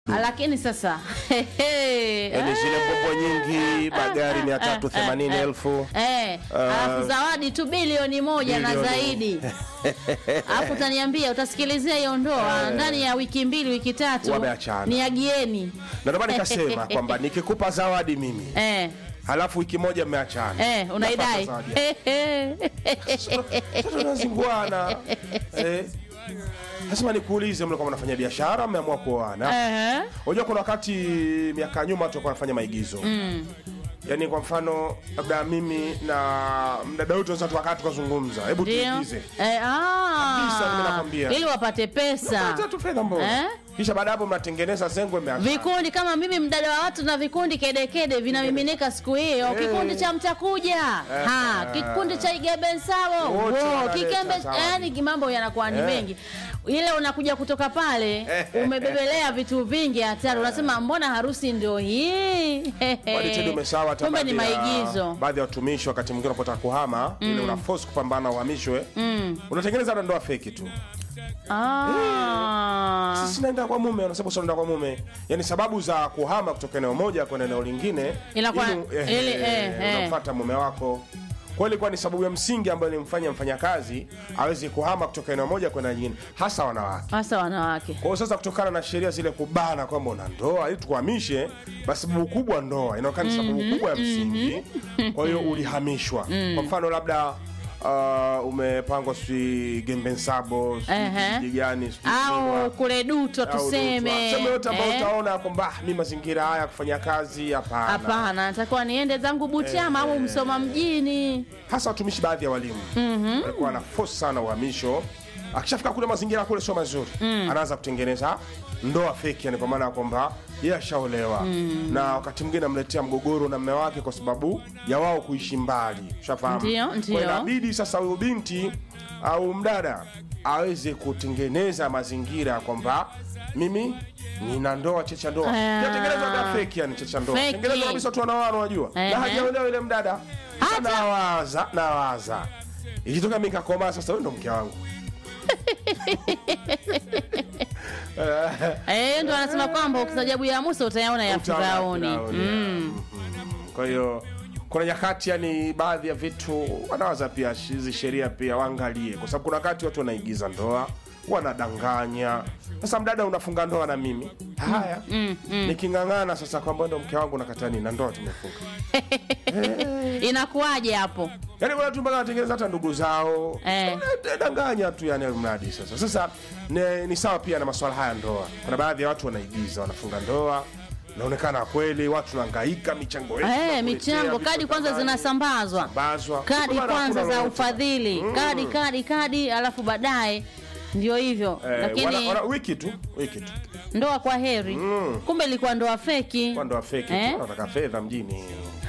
lakini sasa Yaani zile pombo nyingi magari mia tatu themanini elfu Eh, alafu zawadi tu bilioni moja na Bilioni. zaidi alafu utaniambia utasikilizia hiyo ndoa ndani ya wiki mbili wiki tatu Wameachana. ni agieni na ndio maana nikasema kwamba nikikupa zawadi mimi eh, halafu wiki moja mmeachana eh, unaidai Napata zawadi. Sasa tunazinguana eh. Lazima nikuulize, mlikuwa mnafanya biashara, mmeamua kuoana? Eh, Unajua kuna wakati miaka ya nyuma watu walikuwa wanafanya maigizo mm. Yaani kwa mfano labda mimi na mdada wetu tunaweza tukakaa tukazungumza, hebu ndio tuigize Eh, ah, Kabisa, mimi nakwambia. ili wapate pesa Pata tu fedha mbona Eh? kisha baada ya hapo mnatengeneza zengwe mmeachana. vikundi kama mimi mdada wa watu na vikundi kedekede vinamiminika siku hiyo Eh. kikundi cha mtakuja ha kikundi cha igebensao Wote Wo, wanaleta kikembe zawadi. yani mambo yanakuwa ni Eh. mengi ile unakuja kutoka pale umebebelea vitu vingi hatari unasema mbona harusi ndio hii Wale tena umesahau hata kumbe ni baadhi ya- maigizo baadhi ya watumishi wakati mwingine unapotaka kuhama ile una force kupambana uhamishwe unatengeneza hata ndoa feki tu ah. sisi naenda kwa mume unasema sio naenda kwa mume yani sababu za kuhama kutoka eneo moja kwenda eneo lingine Inakuwa- ili- eh, ili- eh, eh. unamfuata mume wako kwa hiyo ilikuwa ni sababu ya msingi ambayo ilimfanya mfanyakazi aweze kuhama kutoka eneo moja kwenda nyingine hasa wanawake hasa wanawake kwa hiyo sasa kutokana na sheria zile kubana kwamba una ndoa ili tukuhamishe basi sababu kubwa ndoa inaonekana ni sababu kubwa ya msingi kwa hiyo ulihamishwa kwa mfano labda uh, umepangwa sijui gembensabo sijui Ehe. kijiji gani sijui Kilwa, au kule duto au Dutwa. tuseme Tuseme yote ambayo eh. utaona kwamba "Ah, mi mazingira haya ya kufanya kazi hapana hapana natakuwa niende zangu butiama au msoma mjini hasa watumishi baadhi ya walimu walikuwa wana force sana uhamisho akishafika kule mazingira kule sio mazuri anaanza kutengeneza ndoa feki yani kwa maana ya kwamba yeye ashaolewa na wakati mwingine amletea mgogoro na mme wake kwa sababu ya wao kuishi mbali ushafahamu Ndio, Kwa ndio. inabidi sasa huyu binti au mdada aweze kutengeneza mazingira ya kwamba mimi nina ndoa checha ndoa Ah. yatengeneza ndoa feki yani checha ndoa Feki. tengeneza kabisa watu wanaoana unajua Ehe. na hajaolewa ile mdada Sasa Hata- nawaza nawaza ikitoka mi nikakomaa sasa huyu ndo mke wangu Eh, ndo anasema kwamba ukistajabu ya Musa utayaona ya Utaona Firauni. Firauni, Mm. kwa hiyo kuna nyakati yani baadhi ya vitu wanawaza pia hizi sheria pia waangalie kwa sababu kuna wakati watu wanaigiza ndoa wanadanganya sasa mdada unafunga ndoa na mimi haya niking'ang'ana sasa kwamba ndo mke wangu nakata nini na ndoa tumefunga Inakuwaje hapo? yani kuna watu mpaka wanatengeneza hata ndugu zao Eh. Eh, danganya tu yani mradi sasa sasa ni, ni sawa pia na masuala haya ya ndoa kuna baadhi ya watu wanaigiza wanafunga ndoa inaonekana kweli watu wanahangaika michango yetu Eh, tunakuletea, michango vitu kadi kwanza thamani, zinasambazwa. sambazwa. Kadi Kwa maana kwanza hakuna za lolote. ufadhili. Kadi kadi kadi alafu baadaye ndio hivyo. Eh, Lakini wana- wana- wiki tu wiki tu ndoa kwa heri. Kumbe ilikuwa ndoa feki. kwa ndoa feki Eh? tu wanataka fedha mjini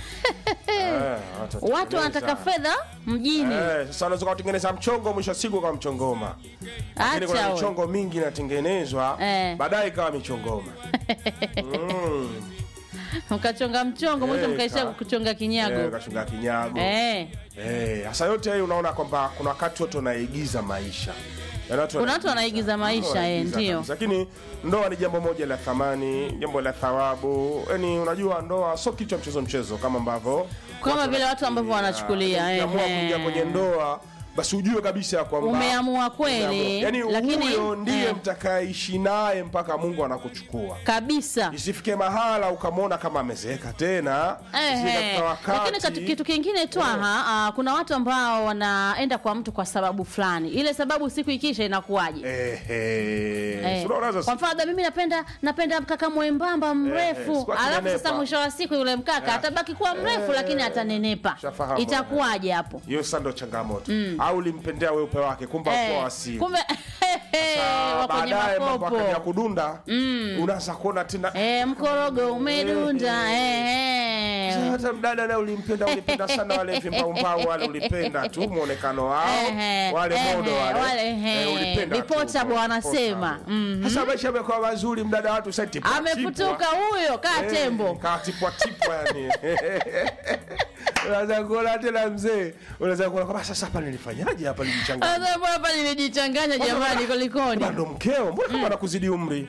Eh, Watu watatengeneza. wanataka fedha mjini. Eh, sasa unaweza kutengeneza mchongo mwisho wa siku kwa mchongoma lakini kuna Acha we. michongo mingi inatengenezwa Eh. baadaye ikawa michongoma mm. Mkachonga mchongo mwisho Eh, mkaisha ka- kuchonga Eh, kinyago. kashunga kinyago Eh. Eh, hasa yote hayo unaona kwamba kuna wakati watu wanaigiza maisha Yaani Kuna watu wanaigiza maisha, eh, wanaigiza ndio. kabisa. lakini ndoa ni jambo moja la thamani jambo la thawabu yani unajua ndoa sio kitu cha mchezo mchezo kama ambavyo Kama vile watu ambavyo wanachukulia, ukiamua ehe. kuingia kwenye ndoa basi ujue kabisa ya kwamba Umeamua kweli, yani lakini- huyo ndiye eh. mtakaishi naye mpaka mungu anakuchukua Kabisa. isifike mahala ukamwona kama amezeeka tena Ehe. Isifike wakati- Lakini katu- kitu kingine twaha ah, kuna watu ambao wanaenda kwa mtu kwa sababu fulani, ile sababu siku ikisha inakuwaje? Ehe. Eh. Si unaona sasa? Kwa mfano labda mimi napenda napenda mkaka mwembamba mrefu, siku alafu akinenepa. sasa mwisho wa siku yule mkaka atabaki kuwa mrefu lakini atanenepa. Shafahamu. Itakuwaje hapo? hiyo sasa ndo changamoto au ulimpendea weupe wake kumbe Eh, alikuwa asili kumbe Sasa, wa kwenye baadaye mambo akaja makopo. kudunda unaanza kuona tena Eh, mkorogo umedunda. Eh, eh. hata mdada naye ulimpenda ulipenda sana wale vimbaumbau wale ulipenda tu mwonekano wao Ehe, wale ehe, modo wale, wale, ehe. Eh, ulipenda tu. Ripota bwana anasema. Ripota. Mhm. sasa maisha amekuwa mazuri mdada watu sasa tipwa Amefutuka huyo kaa tembo. katipwatipwa yani unaweza kuona tena mzee unaweza kuona kwamba sasa hapa nilifanyaje hapa nilichanganya Sasa mbona hapa nilijichanganya jamani kulikoni? ndo mkeo mbona kama anakuzidi umri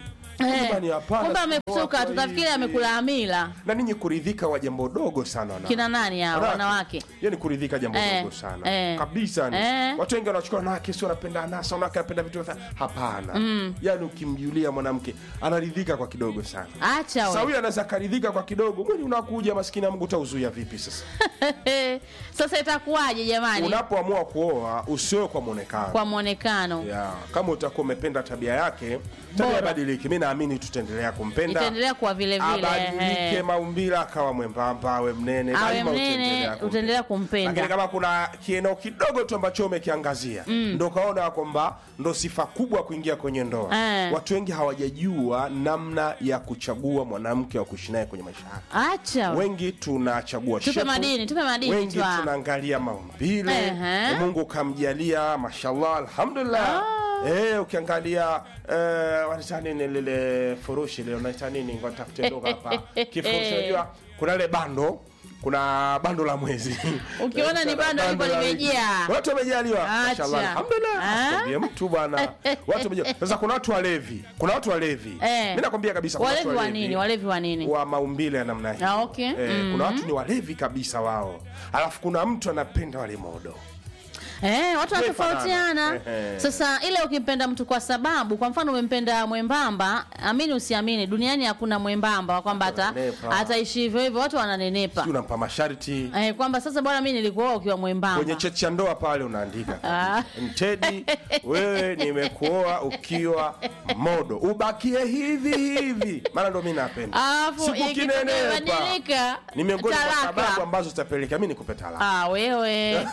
Eh, Jamani, hapana, kumbe si amesuka wako tutafikiri hivi. amekula amila na ninyi kuridhika wa jambo dogo sana wana- kina nani hao wanawake yani kuridhika jambo Eh, dogo sana eh, kabisa ni. eh. watu wengi wanachukua wanawake si wanapenda anasa wanawake wanapenda vitu vya- hapana yani ukimjulia mwanamke anaridhika kwa kidogo sana acha sasa we. huyu anaweza akaridhika kwa kidogo mwili unakuja maskini ya mungu utauzuia vipi sasa sasa itakuwaje jamani unapoamua kuoa usioe kwa mwonekano kwa mwonekano ya kama utakuwa umependa tabia yake tabia Bora. badiliki mi naamini tutaendelea kumpenda itaendelea kuwa vile vile abadilike eh. maumbile akawa mwembamba awe mnene awe daima mnene utaendelea kumpenda. utaendelea lakini kumpenda kama kuna kieneo kidogo tu ambacho umekiangazia ndo kaona kwamba ndo sifa kubwa kuingia kwenye ndoa Eh. watu wengi hawajajua namna ya kuchagua mwanamke wa kuishi naye kwenye maisha yake acha we. wengi tunachagua Tupe shepu, madini, tupe madini wengi twa. tunaangalia maumbile Ehe. mungu kamjalia mashallah alhamdulillah Eh, ukiangalia eh, wanaita nini lile furushi lile unaita nini ngoja nitafute lugha hapa kifurushi unajua kuna ile bando kuna bando la mwezi Ukiona Eh, ni kuna bando liko la wiki. limejaa. watu wamejaliwa Acha. mashallah alhamdulillah Ah. asikwambie mtu bwana watu wamejaliwa sasa kuna watu walevi kuna watu walevi Eh. mimi nakwambia kabisa kuna watu walevi wa nini walevi wa nini wa maumbile ya namna hiyo Ah, okay. eh, kuna watu ni walevi kabisa wao alafu kuna mtu anapenda wale modo Eh, watu wanatofautiana. Tumefanana. Ehe. Sasa ile ukimpenda mtu kwa sababu, kwa mfano umempenda mwembamba, amini usiamini, duniani hakuna mwembamba wa kwamba ata Wananenepa. ataishi hivyo hivyo, watu wananenepa. Sijui unampa masharti Eh, kwamba sasa bwana, mimi nilikuoa ukiwa mwembamba. kwenye cheti cha ndoa pale unaandika Ah. Mtedi, wewe nimekuoa ukiwa modo, ubakie hivi hivi, maana ndo mi napenda. Alafu Siku ikitokea kinenepa. ibadilika, Ni miongoni mwa talaka. sababu ambazo zitapelekea mi nikupe talaka. Ah, wewe.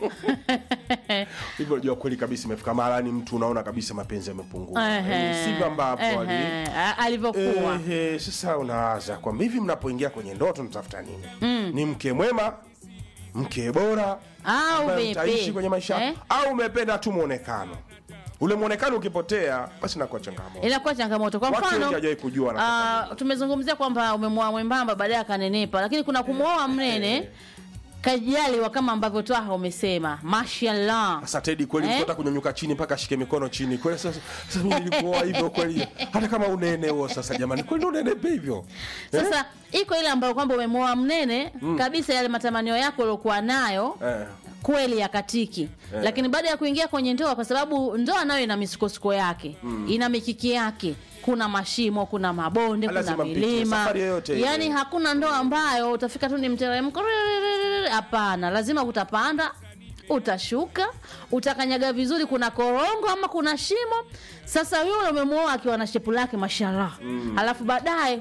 Hivyo unajua kweli kabisa, imefika mahali ni mtu unaona kabisa mapenzi yamepungua, Ehe. Yaani sivyo ambapo ali Ehe. A- alivyokuwa. Ehe, sasa unawaza kwamba hivi mnapoingia kwenye ndoa tunatafuta nini? Ni mke mwema, mke bora Au ambaye vipi? mtaishi kwenye maisha Eh? au umependa tu mwonekano ule mwonekano ukipotea basi nakuwa changamoto inakuwa changamoto kwa watu wengi mfano hawajawahi kujua wanataka ah, tumezungumzia kwamba umemwoa mwembamba baadaye akanenepa lakini kuna kumwoa mnene kajaliwa kama ambavyo twaha umesema mashallah sasa Tedi kweli Eh? eh? kunyanyuka chini mpaka ashike mikono chini kweli sasa, sasa mimi nilikuoa hivyo kweli hata kama unene huo sasa jamani kweli unenepe hivyo eh? sasa iko ile ambayo kwamba umemwoa mnene kabisa yale matamanio yako uliokuwa nayo eh. kweli yakatiki lakini baada ya kuingia kwenye ndoa kwa sababu ndoa nayo ina misukosuko yake ina mikiki yake kuna mashimo kuna mabonde kuna Lazima mpitie, milima safari yoyote ile. yaani hakuna ndoa ambayo utafika tu ni mteremko riririririri. hapana lazima utapanda utashuka utakanyaga vizuri kuna korongo ama kuna shimo sasa yule umemwoa akiwa na shepu lake mashallah alafu baadaye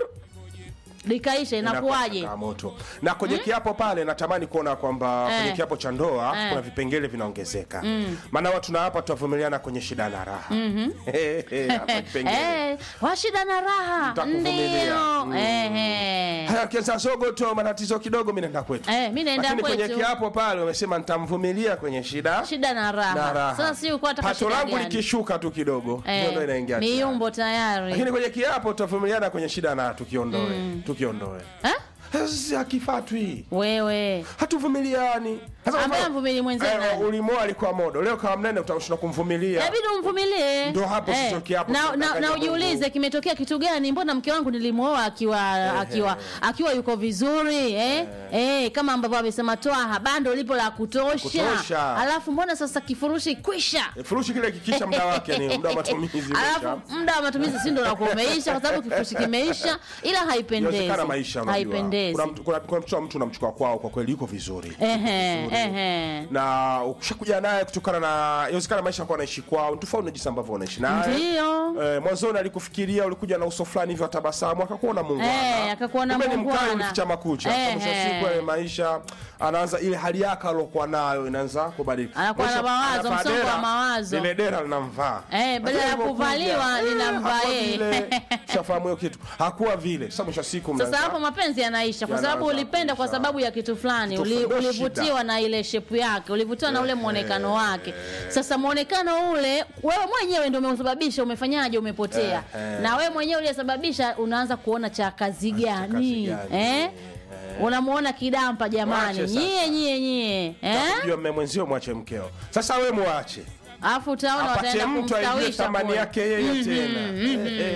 likaisha Inakuwa inakuwaje changamoto na kwenye kiapo pale natamani kuona kwamba Eh. kwenye kiapo cha ndoa Eh. kuna vipengele vinaongezeka maana watu na hapa tutavumiliana kwenye shida na raha Hapa kipengele. Eh, washida na raha Mtakuvumilia. ndio Mm. Eh, eh. haya kianza sogo tu matatizo kidogo mi naenda kwetu Eh, mi naenda lakini kwenye kwetu. kiapo pale umesema nitamvumilia kwenye shida shida na raha, na raha sasa si uko hata pato langu likishuka tu kidogo ndio ndo inaingia tayari. miumbo tayari lakini kwenye kiapo tutavumiliana kwenye shida na tukiondoe tukiondoe Eh? Sasa sisi hakifatwi wewe hatuvumiliani Sasa Ambaye mfano, amvumilie mwenzie eh, nani? ulimoa alikuwa modo leo kawa mnene utashinda kumvumilia inabidi umvumilie Ndo hapo sasa kiapo na, na, tunataka na Mungu. ujiulize kimetokea kitu gani mbona mke wangu nilimwoa akiwa akiwa akiwa yuko vizuri eh? Eh, kama ambavyo amesema toa bando lipo la kutosha. Kutosha. alafu mbona sasa kifurushi kwisha Eh, furushi kile kikisha muda wake ni muda wa matumizi alafu muda wa matumizi si ndo nakuwa umeisha kwa sababu kifurushi kimeisha ila haipendezi inawezekana maisha unajua haipendezi kuna mtu kuna, kuna mtu mtu unamchukua kwao kwa kweli yuko vizuri Ehe, Vizuri. ehe. na ukishakuja naye kutokana na inawezekana maisha kwa anaishi kwao ni tofauti na jinsi ambavyo wanaishi naye Ndio. Eh, mwanzoni alikufikiria ulikuja na uso fulani hivyo atabasamu akakuona Eh, muungwana akakuona Kumbe ni muungwana. mkali ulificha makucha Eh, Sasa mwisho wa eh. siku yale maisha anaanza ile hali yake alokuwa nayo inaanza kubadilika Anakuwa na Mwisho, mawazo, anavaa msongo wa dera, mawazo. lile dera linamvaa Eh, badala ya Lakini alipokuja, kuvaliwa, eh, linamvaa hakuwa yeye. vile. Shafahamu hiyo kitu hakuwa vile sasa mwisho wa siku sasa mnaanza- hapo mapenzi yanaisha kwa sababu Yanaanza ulipenda kwa kuisha. sababu ya kitu fulani Kitu Uli, fulani, ndio ulivutiwa shida. na ile shepu yake ulivutiwa na ule mwonekano wake sasa mwonekano ule wewe mwenyewe ndio umeusababisha umefanyaje umepotea Eh, eh. na wewe mwenyewe uliyesababisha unaanza kuona cha kazi gani gani, eh? unamuona kidampa jamani Mwache sasa. nyie nyie nyie eh? Jua mme mwenzio mwache mkeo sasa we mwache alafu utaona apate wataenda mtu aijue kumstawisha thamani kule. yake yeye tena Eh, eh.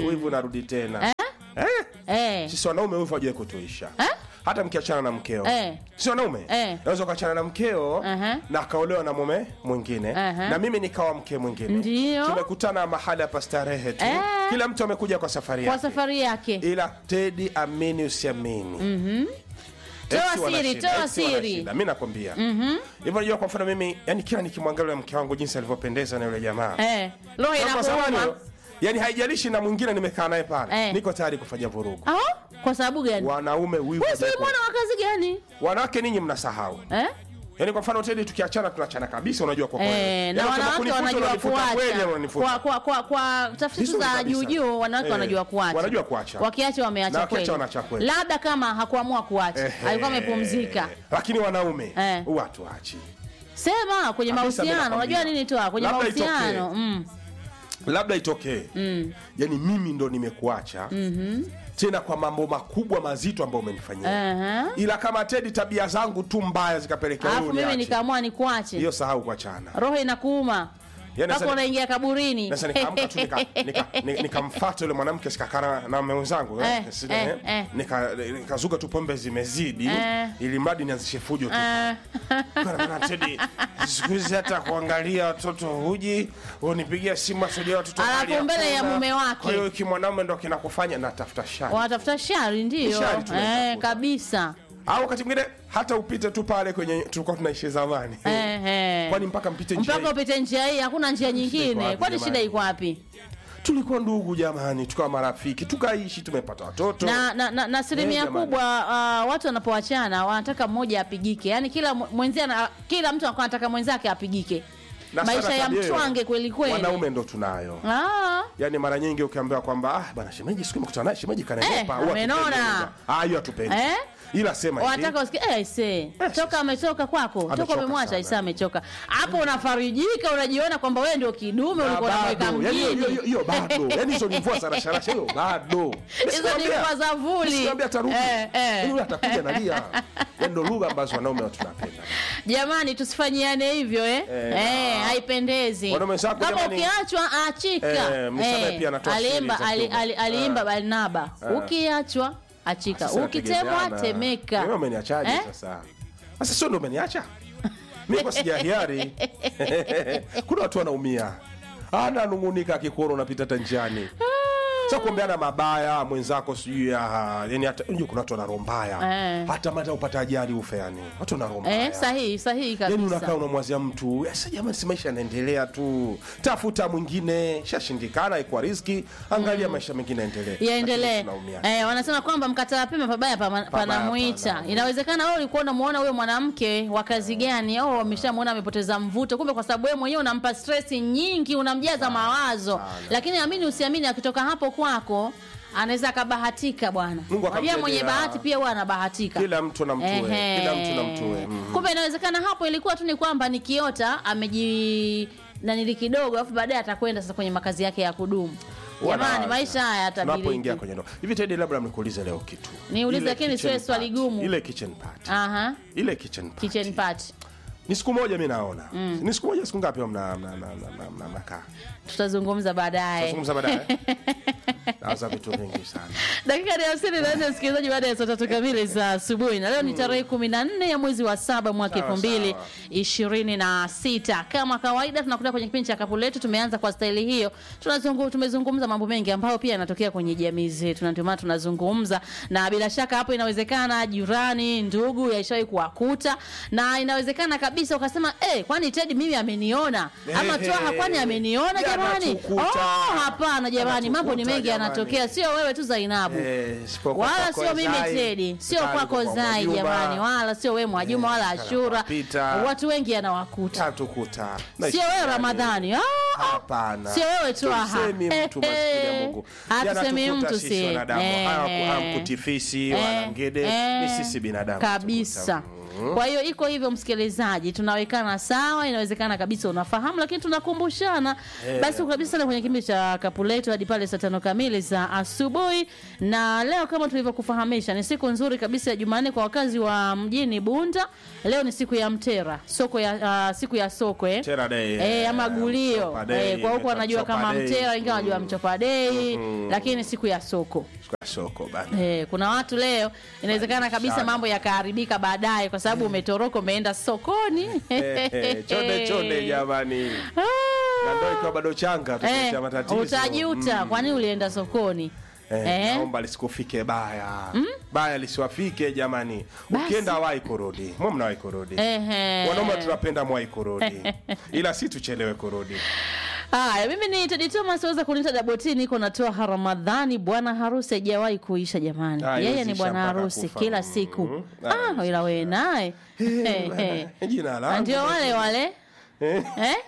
wivu unarudi tena eh? eh. sisi wanaume wivu hajawai kutuisha Eh? hata mkiachana na mkeo Eh. si wanaume Eh. naweza ukaachana na mkeo Aha. na akaolewa na mume mwingine Aha. na mimi nikawa mke mwingine Ndio. tumekutana mahali hapa starehe tu Eh. kila mtu amekuja kwa safari kwa yake safari yake ila tedi amini usiamini Toa Ex wana siri, shida, toa ex wana siri. shida. mi nakwambia hivyo najua kwa mfano mimi yani kila nikimwangalia yule mke wangu jinsi alivyopendeza na yule jamaa eh. roho Kwa sababu, inakuuma yani haijalishi na mwingine nimekaa naye pale Eh. niko tayari kufanya vurugu Ah, kwa sababu gani wanaume wivu wewe si hajawahi mwana wa kazi gani wanawake ninyi mnasahau eh? yaani kwa mfano tedi tukiachana tunachana kabisa unajua kwa kweli. Eh, Yaani na kama wanawake kunifuta, wanajua unanifuta kweli ama kuacha unanifuta? kwa, kwa, kwa, kwa tafiti Vizuri za kabisa. juujuu wanawake Eh, wanajua kuacha wanajua kuacha. wakiacha Na wameacha wakiacha kweli wanaacha kweli. labda kama hakuamua kuacha Ehe. alikuwa amepumzika lakini wanaume Eh. huwa hatuachi sema kwenye Kabisa, mimi mahusiano nakwambia. unajua nini toa kwenye Labda mahusiano itokee. mm. labda itokee mm. yani mimi ndo nimekuacha mm-hmm. tena kwa mambo makubwa mazito ambayo umenifanyia Aha. ila kama tedi tabia zangu tu mbaya zikapelekea alafu wewe mimi uniache. nikaamua nikuache hiyo sahau kuachana roho inakuuma Yaani mpaka sasa- unaingia kaburini sasa nikaamka tu nikamfata nika, nika, nikamfuata yule mwanamke sikakana na mume wenzangu eh, Eh, si- eh, eh, eh. nika- nikazuka tu pombe zimezidi Eh. ili mradi nianzishe fujo tu Eh, Kana bana Teddy, siku hizi hata kuangalia watoto huji unipigia simu asudia watoto Alafu hali mbele ya hakuna. mume wake. kwa hiyo kimwanaume ndo kinakufanya natafuta shari wanatafuta shari ndio Shari eh, tunaitafuta. kabisa au wakati mwingine hata upite tu pale kwenye tulikuwa tunaishi zamani eh, eh. kwani mpaka mpite njia mpaka hii? upite njia hii hakuna njia iko nyingine wapi kwani jamani? shida iko wapi tulikuwa ndugu jamani tukawa marafiki tukaishi tumepata watoto na, na, na, na asilimia Eh, jamani. kubwa uh, watu wanapoachana wanataka mmoja apigike yaani kila mw- mwenzie ana- kila mtu anakuwa anataka mwenzake apigike Na maisha sana ya tabia hiyo, mtwange kweli kweli wanaume ndo tunayo Ah, yaani mara nyingi ukiambiwa kwamba ah, bana shemeji siku imekutana naye shemeji kanenepa Eh, huwa amenona. hatupendi. ah hiyo hatupendi Eh? ila sema hivi wanataka usikie eh, ise toka ametoka kwako toka Amechoka umemwacha sana. isa amechoka hapo unafarijika unajiona kwamba wewe ndio kidume Na ulikuwa unamweka bado, yaani hiyo- hiyo- mjini hiyo bado yaani hizo ni mvua za rasharasha hiyo bado hizo ni mvua za vuli Sikwambia atarudi Eh, eh. Yaani yule atakuja nalia yaani ndo lugha ambazo wanaume watu tunapenda jamani tusifanyiane hivyo eh? Eh, Eh, haipendezi Wanaume zako kama jamani- ukiachwa achika Eh, Msamaha pia anatoa siri aliimba za ali, kiume. ali, aliimba Barnaba ukiachwa achika Sasa ukitemwa inategemeana. temeka Wewe umeniachaje Eh? sasa sasa sio ndo umeniacha mimi kwa sija hiari kuna watu wanaumia ananungunika akikuona unapita hata njiani sa kuombeana mabaya mwenzako sijui ah, yani hata unajua kuna watu wana roho mbaya Eh. hata mata upata ajali ufe yani watu wana roho mbaya eh, sahihi sahihi yani unakaa kabisa unamwazia mtu "Sasa jamani si maisha yanaendelea tu tafuta mwingine shashindikana ikuwa riski angalia maisha mengine yaendelee yaendelee Lakini tunaumia. eh, wanasema kwamba mkataa pema pabaya pama- panamwita panamwita. inawezekana wewe ulikuwa unamuona huyo mwanamke wa kazi gani au ameshamuona amepoteza mvuto kumbe kwa sababu wewe mwenyewe unampa stress nyingi unamjaza mawazo sana. lakini amini usiamini akitoka hapo kwako anaweza akabahatika bwana Mungu unajua mwenye akamjalia. bahati pia huwa anabahatika kila mtu na mtue Ehe. kila mtu na mtue Mhm. kumbe inawezekana hapo ilikuwa tu ni kwamba nikiota ameji nanili kidogo alafu baadaye atakwenda sasa kwenye makazi yake ya kudumu jamani Wanaanza. maisha haya tunapoingia yatabiriki kwenye ndoa hivi tedi labda nikuulize leo kitu Niulize, Ile lakini kitchen siwe swali party. gumu. ile kitchen party aha ile kitchen party. kitchen party ni siku moja mi naona ni siku moja siku ngapi mna- mna- mna- mna- mna- mnakaa tutazungumza baadaye tazungumza baadaye nawaza vitu vingi sana dakika ni hamsini na nne msikilizaji baada ya saa tatu kamili za asubuhi na leo ni tarehe kumi na nne ya mwezi wa saba mwaka Sawa, elfu mbili sawa. ishirini na sita kama kawaida tunakuta kwenye kipindi cha kapu letu tumeanza kwa staili hiyo tunazungu, tumezungumza mambo mengi ambayo pia yanatokea kwenye jamii zetu na ndio maana tunazungumza na bila shaka hapo inawezekana jirani ndugu yaishawahi kuwakuta na inawezekana kabisa ukasema eh, kwani tedi mimi ameniona ama Ehe. twaha kwani ameniona jamani Yanatukuta. oh, hapana jamani mambo ni Yanatukuta, mengi jamani. yanatokea sio wewe tu zainabu Eh, isipokuwa wala kwako sio mimi Zai, Tedi, sio Zai kwako kwa Zai Mwajuma, jamani, wala sio wewe Mwajuma Eh, wala kana Ashura. Papita. Watu wengi anawakuta, tatukuta sio wewe Ramadhani. Ah, ah. hapana Sio wewe tu aha. Tusemi mtu maskini ya Mungu Hatusemi Yanatukuta mtu sisi si. wanadamu Eh, Hawaku- eh. hamkutifisi Eh, wala ngede eh, ni sisi binadamu kabisa. tukuta. kwa hiyo iko hivyo msikilizaji tunawekana sawa inawezekana kabisa unafahamu lakini tunakumbushana basi kabisa sana kwenye kipindi cha kapuleto hadi pale saa tano kamili za asubuhi na leo kama tulivyokufahamisha ni siku nzuri kabisa ya jumanne kwa wakazi wa mjini bunda leo ni siku ya mtera soko ya uh, siku ya soko eh? Mtera day, eh, ama eh, gulio Mchopa day, eh, kwa huko wanajua Mchopa kama day. mtera wengine wanajua mchopa dei lakini siku ya soko Kwa soko bana Eh, kuna watu leo inawezekana kabisa Sana. mambo yakaharibika baadaye kwa sababu umetoroka umeenda sokoni Eh, eh, chonde chonde jamani Ah. na ndo ikiwa bado changa Eh, tukuletea matatizo utajuta kwa nini ulienda sokoni Eh, Eh? naomba lisikufike baya baya lisiwafike jamani Basi. ukienda wai kurudi mwe mnawai kurudi Ehe. wanaume tunapenda mwai kurudi ila si tuchelewe kurudi haya mimi ni Teddy Thomas waweza kuniita Daboti niko natoa Ramadhani bwana harusi haijawahi kuisha jamani Ah, yeye ni yuzisha bwana mpaka harusi kufa. kila siku Mm. ah ila wewe naye Eh, eh. jina langu ndio wale wale Eh?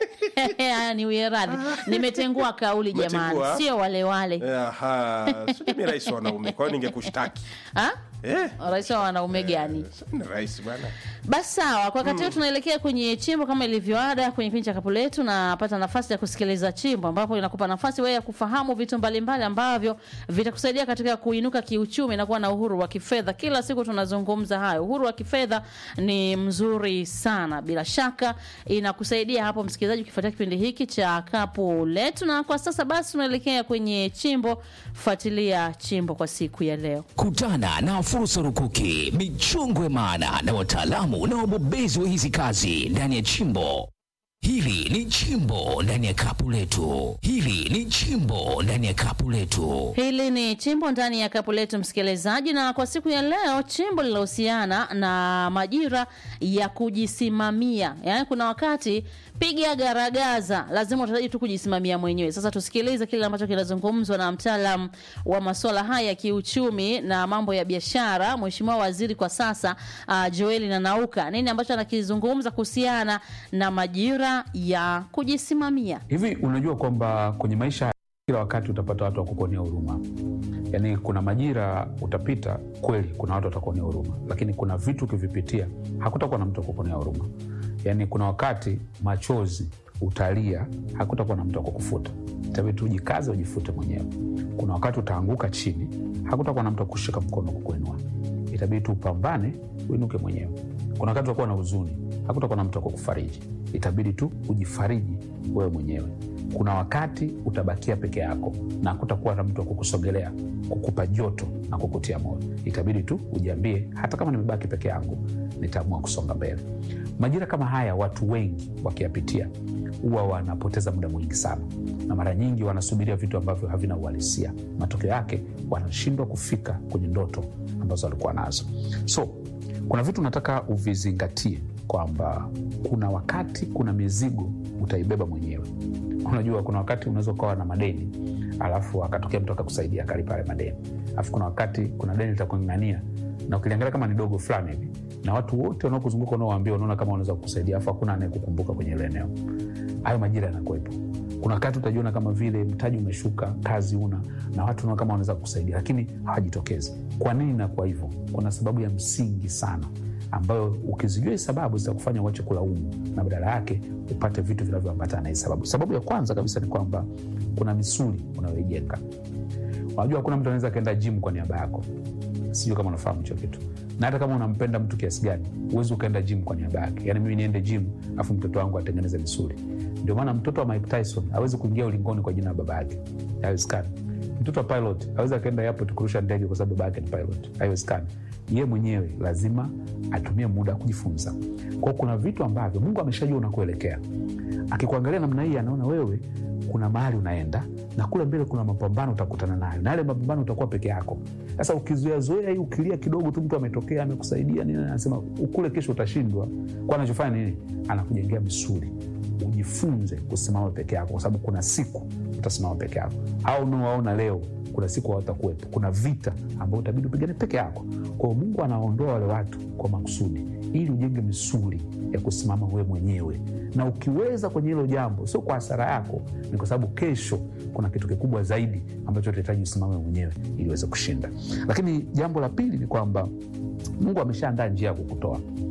Haya, niwie radhi nimetengua kauli jamani Umetengua? sio wale wale Aha, sijui mi rais wa wanaume kwa hiyo ningekushtaki Ah? eh, rais wa wanaume gani ni rais bwana basi sawa kwa wakati huu tunaelekea kwenye chimbo kama ilivyoada kwenye kipindi cha kapu letu napata nafasi ya kusikiliza chimbo ambapo inakupa nafasi wewe ya kufahamu vitu mbalimbali ambavyo vitakusaidia katika kuinuka kiuchumi na kuwa na uhuru wa kifedha kila siku tunazungumza hayo uhuru wa kifedha ni mzuri sana bila shaka inakusaidia hapo msikilizaji ukifuatia kipindi hiki cha kapu letu na kwa sasa basi tunaelekea kwenye chimbo fuatilia chimbo kwa siku ya leo Kutana na fursa rukuki, michongwe maana na wataalamu na wabobezi wa hizi kazi ndani ya chimbo. Hili ni chimbo ndani ya kapu letu. Hili ni chimbo ndani ya kapu letu. Hili ni chimbo ndani ya kapu letu, msikilizaji, na kwa siku ya leo chimbo linahusiana na majira ya kujisimamia. Yaani kuna wakati piga garagaza, lazima utahitaji tu kujisimamia mwenyewe. Sasa tusikilize kile ambacho kinazungumzwa na mtaalam wa masuala haya ya kiuchumi na mambo ya biashara, Mheshimiwa Waziri kwa sasa uh, Joeli Nanauka, nini ambacho anakizungumza kuhusiana na majira ya kujisimamia. Hivi unajua kwamba kwenye maisha kila wakati utapata watu wa kukuonea huruma. Yaani kuna majira utapita kweli, kuna watu watakuonea huruma, lakini kuna vitu ukivipitia hakutakuwa na mtu wa kukuonea huruma. Yaani kuna wakati machozi utalia, hakutakuwa na mtu wa kukufuta, itabidi tu ujikaze, ujifute mwenyewe. Kuna wakati utaanguka chini, hakutakuwa na mtu wa kushika mkono kukuinua, itabidi tu upambane, uinuke mwenyewe. Kuna wakati utakuwa na huzuni, hakutakuwa na mtu wa kukufariji, itabidi tu ujifariji wewe mwenyewe. Kuna wakati utabakia peke yako na hakutakuwa na mtu wa kukusogelea, kukupa joto na kukutia moyo, itabidi tu ujiambie, hata kama nimebaki peke yangu, nitaamua kusonga mbele. Majira kama haya watu wengi wakiyapitia huwa wanapoteza muda mwingi sana, na mara nyingi wanasubiria vitu ambavyo havina uhalisia. Matokeo yake wanashindwa kufika kwenye ndoto ambazo walikuwa nazo. So kuna vitu nataka uvizingatie kwamba kuna wakati, kuna mizigo utaibeba mwenyewe. Unajua, kuna wakati unaweza ukawa na madeni alafu akatokea mtu akakusaidia akalipa yale madeni, alafu kuna wakati kuna deni litakung'ang'ania na ukiliangalia kama ni dogo fulani hivi, na watu wote wanaokuzunguka unaowaambia, unaona kama wanaweza kukusaidia, alafu hakuna anayekukumbuka kwenye ile eneo. Hayo majira yanakuwepo. Kuna wakati utajiona kama vile mtaji umeshuka, kazi una, na watu unaona kama wanaweza kukusaidia, lakini hawajitokezi. Kwa nini inakuwa hivyo? Kuna sababu ya msingi sana ambayo ukizijua hii sababu zitakufanya uache kulaumu na badala yake upate vitu vinavyoambatana na hii sababu. Sababu ya kwanza kabisa ni kwamba kuna misuli unayoijenga. Unajua, hakuna mtu anaweza akaenda jimu kwa niaba yako. Sijui kama unafahamu hicho kitu, na hata kama unampenda mtu kiasi gani, huwezi ukaenda jimu kwa niaba yake. Yani mimi niende jimu afu mtoto wangu atengeneze misuli. Ndio maana mtoto wa Mike Tyson hawezi kuingia ulingoni kwa jina la baba yake, haiwezekani. Mtoto wa pilot hawezi akaenda airport kurusha ndege kwa sababu baba yake ni pilot, haiwezekani. Ye mwenyewe lazima atumie muda kujifunza. Kwao kuna vitu ambavyo Mungu ameshajua unakuelekea. Akikuangalia namna hii, anaona wewe kuna mahali unaenda na kule mbele kuna mapambano utakutana nayo, na yale mapambano utakuwa peke yako. Sasa ukizoeazoea hii, ukilia kidogo tu, mtu ametokea amekusaidia nini, anasema kule kesho utashindwa. Kwa anachofanya nini? Anakujengea misuli ujifunze kusimama peke yako, kwa sababu kuna siku utasimama peke yako. Au unaowaona leo, kuna siku hawatakuwepo. Kuna vita ambayo utabidi upigane peke yako. Kwa hiyo Mungu anaondoa wale watu kwa makusudi, ili ujenge misuli ya kusimama wewe mwenyewe, na ukiweza kwenye hilo jambo, sio kwa hasara yako, ni kwa sababu kesho kuna kitu kikubwa zaidi ambacho utahitaji usimame mwenyewe ili uweze kushinda. Lakini jambo la pili ni kwamba Mungu ameshaandaa njia ya kukutoa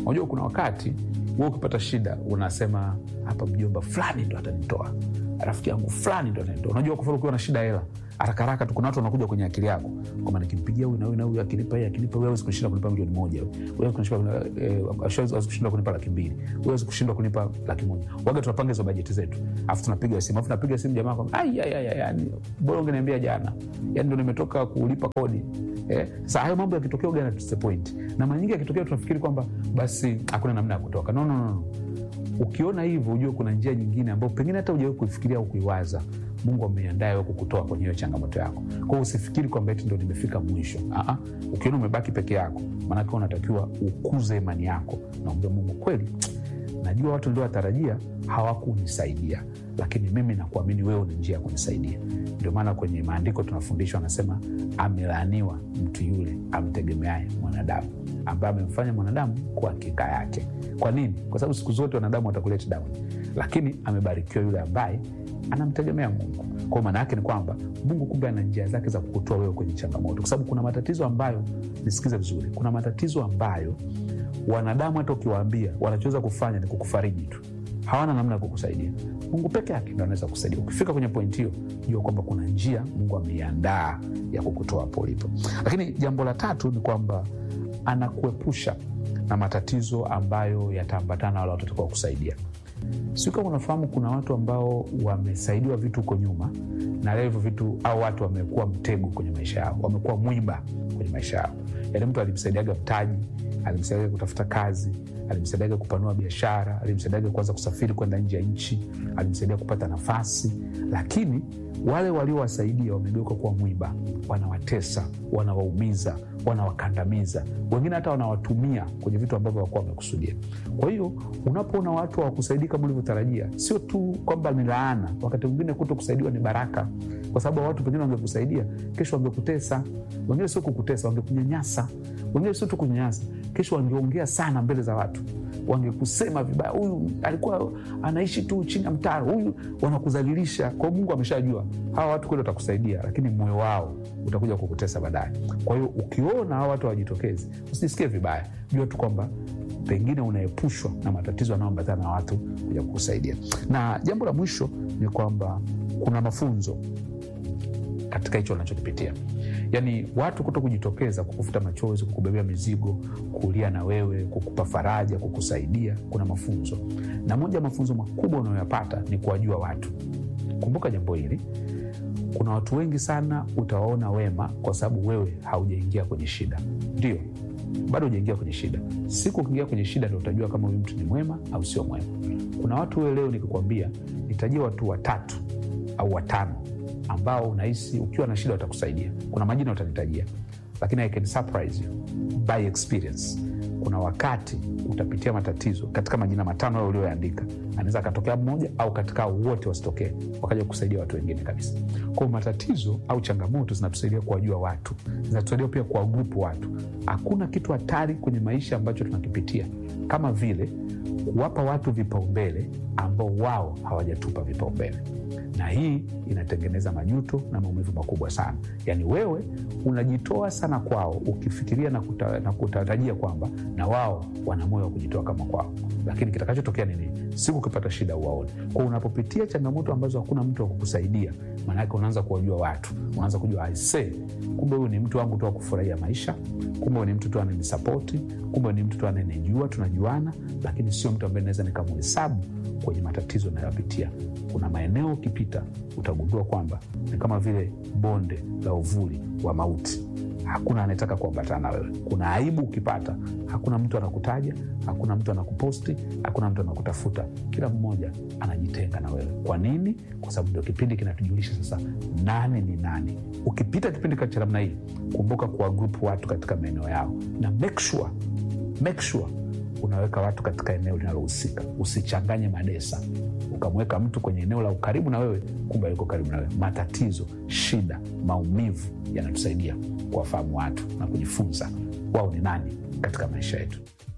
unajua kuna wakati wewe ukipata shida unasema hapa mjomba fulani ndo atanitoa rafiki yangu fulani ndo atanitoa unajua kwa mfano ukiwa na shida hela haraka haraka tu kuna watu wanakuja kwenye akili yako kwamba nikimpigia huyu na huyu na huyu akinipa hii akinipa huyu hawezi kushinda kunipa milioni moja huyu hawezi kushinda eh, hawezi kushinda kunipa laki mbili huyu hawezi kushindwa kunipa laki moja waga tunapanga hizo bajeti zetu afu tunapiga simu afu napiga simu jamaa kwamba ai ai ai ai, yani bora ungeniambia jana yani ndo nimetoka kulipa kodi eh, sasa hayo mambo yakitokea uga point na mara nyingi yakitokea tunafikiri kwamba basi hakuna namna ya kutoka no, no, no, no ukiona hivyo ujue kuna njia nyingine ambayo pengine hata ujawahi kuifikiria au kuiwaza mungu ameiandaa wewe kukutoa kwenye hiyo changamoto yako kwao usifikiri kwamba eti ndo nimefika mwisho Aa, ukiona umebaki peke yako maanake unatakiwa ukuze imani yako naambia mungu kweli najua watu niliowatarajia hawakunisaidia lakini mimi nakuamini wewe una njia ya kunisaidia ndio maana kwenye maandiko tunafundishwa anasema amelaaniwa mtu yule amtegemeaye mwanadamu ambaye amemfanya mwanadamu kwa hakika yake kwa nini kwa sababu siku zote wanadamu watakuleta down lakini amebarikiwa yule ambaye anamtegemea mungu kwao maana yake ni kwamba mungu kumbe ana njia zake za kukutoa wewe kwenye changamoto kwa sababu kuna matatizo ambayo nisikize vizuri kuna matatizo ambayo wanadamu hata ukiwaambia wanachoweza kufanya ni kukufariji tu hawana namna ya kukusaidia mungu peke yake ndo anaweza kusaidia ukifika kwenye pointi hiyo jua kwamba kuna njia mungu ameiandaa ya kukutoa hapo ulipo lakini jambo la tatu ni kwamba anakuepusha na matatizo ambayo yataambatana na wale watatakao kusaidia siu kama unafahamu kuna watu ambao wamesaidiwa vitu huko nyuma na leo hivyo vitu au watu wamekuwa mtego kwenye maisha yao wamekuwa mwiba kwenye maisha yao yaani mtu alimsaidiaga mtaji alimsaidiaga kutafuta kazi alimsaidiaga kupanua biashara alimsaidiaga kuanza kusafiri kwenda nje ya nchi alimsaidia kupata nafasi lakini wale waliowasaidia wamegeuka kuwa mwiba wanawatesa wanawaumiza wanawakandamiza wengine hata wanawatumia kwenye vitu ambavyo wakuwa wamekusudia kwa hiyo unapoona watu hawakusaidii kama ulivyotarajia sio tu kwamba ni laana wakati mwingine kuto kusaidiwa ni baraka kwa sababu watu pengine wangekusaidia kesho wangekutesa wengine sio kukutesa wangekunyanyasa wengine sio tu kunyanyasa kesho wangeongea sana mbele za watu wangekusema vibaya huyu alikuwa anaishi tu chini ya mtaro huyu wanakudhalilisha kwao mungu ameshajua hawa watu kweli watakusaidia lakini moyo wao utakuja kukutesa baadaye kwa hiyo ukiona hawa watu hawajitokezi usijisikie vibaya jua tu kwamba pengine unaepushwa na matatizo yanayoambatana na watu kuja kukusaidia na jambo la mwisho ni kwamba kuna mafunzo katika hicho unachokipitia yaani watu kuto kujitokeza kukufuta machozi kukubebea mizigo kulia na wewe kukupa faraja kukusaidia kuna mafunzo na moja ya mafunzo makubwa unayoyapata ni kuwajua watu kumbuka jambo hili kuna watu wengi sana utawaona wema kwa sababu wewe haujaingia kwenye shida ndio bado hujaingia kwenye shida siku ukiingia kwenye shida ndo utajua kama huyu mtu ni mwema au sio mwema kuna watu wewe leo nikikwambia nitajia watu watatu au watano ambao unahisi ukiwa na shida watakusaidia kuna majina utanitajia lakini I can surprise you by experience kuna wakati utapitia matatizo katika majina matano hayo ulioyaandika anaweza akatokea mmoja au katika wote wasitokee wakaja kusaidia watu wengine kabisa kwao matatizo au changamoto zinatusaidia kuwajua watu zinatusaidia pia kuwagrupu watu hakuna kitu hatari kwenye maisha ambacho tunakipitia kama vile kuwapa watu vipaumbele ambao wao hawajatupa vipaumbele na hii inatengeneza majuto na maumivu makubwa sana yaani wewe unajitoa sana kwao ukifikiria na, kuta, na kutarajia kwamba na wao wana moyo wa kujitoa kama kwao lakini kitakachotokea nini siku ukipata shida uwaone kwa unapopitia changamoto ambazo hakuna mtu wa kukusaidia maanake unaanza kuwajua watu unaanza kujua aise kumbe huyu ni mtu wangu tu wa kufurahia maisha kumbe huyu ni mtu tu ananisapoti kumbe ni mtu tu ananijua tunajuana lakini sio mtu ambaye naweza nikamuhesabu kwenye matatizo nayopitia kuna maeneo ukipita utagundua kwamba ni kama vile bonde la uvuli wa mauti hakuna anayetaka kuambatana na wewe kuna aibu ukipata hakuna mtu anakutaja hakuna mtu anakuposti hakuna mtu anakutafuta kila mmoja anajitenga na wewe kwa nini kwa sababu ndio kipindi kinatujulisha sasa nani ni nani ukipita kipindi cha namna hii kumbuka kuwa grupu watu katika maeneo yao na make sure, make sure unaweka watu katika eneo linalohusika usichanganye madesa ukamweka mtu kwenye eneo la ukaribu na wewe kumbe yuko karibu na wewe matatizo shida maumivu yanatusaidia kuwafahamu watu na kujifunza wao ni nani katika maisha yetu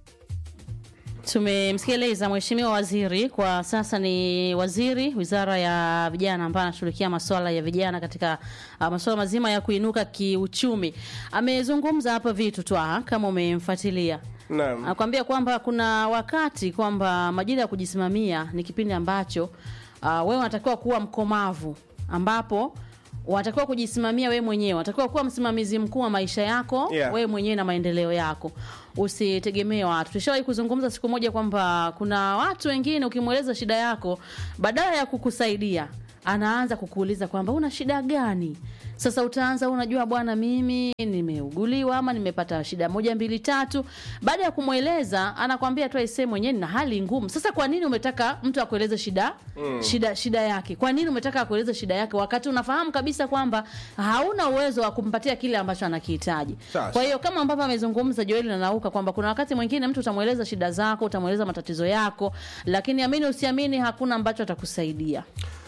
tumemsikiliza mheshimiwa waziri kwa sasa ni waziri wizara ya vijana ambaye anashughulikia masuala ya vijana katika uh, masuala mazima ya kuinuka kiuchumi amezungumza hapa vitu twa kama umemfuatilia Naam. anakwambia kwamba kuna wakati kwamba majira ya kujisimamia ni kipindi ambacho uh, wewe unatakiwa kuwa mkomavu ambapo unatakiwa kujisimamia wewe mwenyewe unatakiwa kuwa msimamizi mkuu wa maisha yako Yeah. wewe mwenyewe na maendeleo yako usitegemee watu tushawahi kuzungumza siku moja kwamba kuna watu wengine ukimweleza shida yako badala ya kukusaidia anaanza kukuuliza kwamba una shida gani sasa utaanza unajua bwana mimi nimeuguliwa ama nimepata shida moja mbili tatu baada ya kumweleza anakwambia tu aisee mwenyewe na hali ngumu sasa kwa nini umetaka mtu akueleze shida mm. shida shida yake kwa nini umetaka akueleze shida yake wakati unafahamu kabisa kwamba hauna uwezo wa kumpatia kile ambacho anakihitaji Sasa. kwa hiyo kama ambavyo amezungumza Joel na Nauka kwamba kuna wakati mwingine mtu utamweleza shida zako utamweleza matatizo yako lakini amini usiamini hakuna ambacho atakusaidia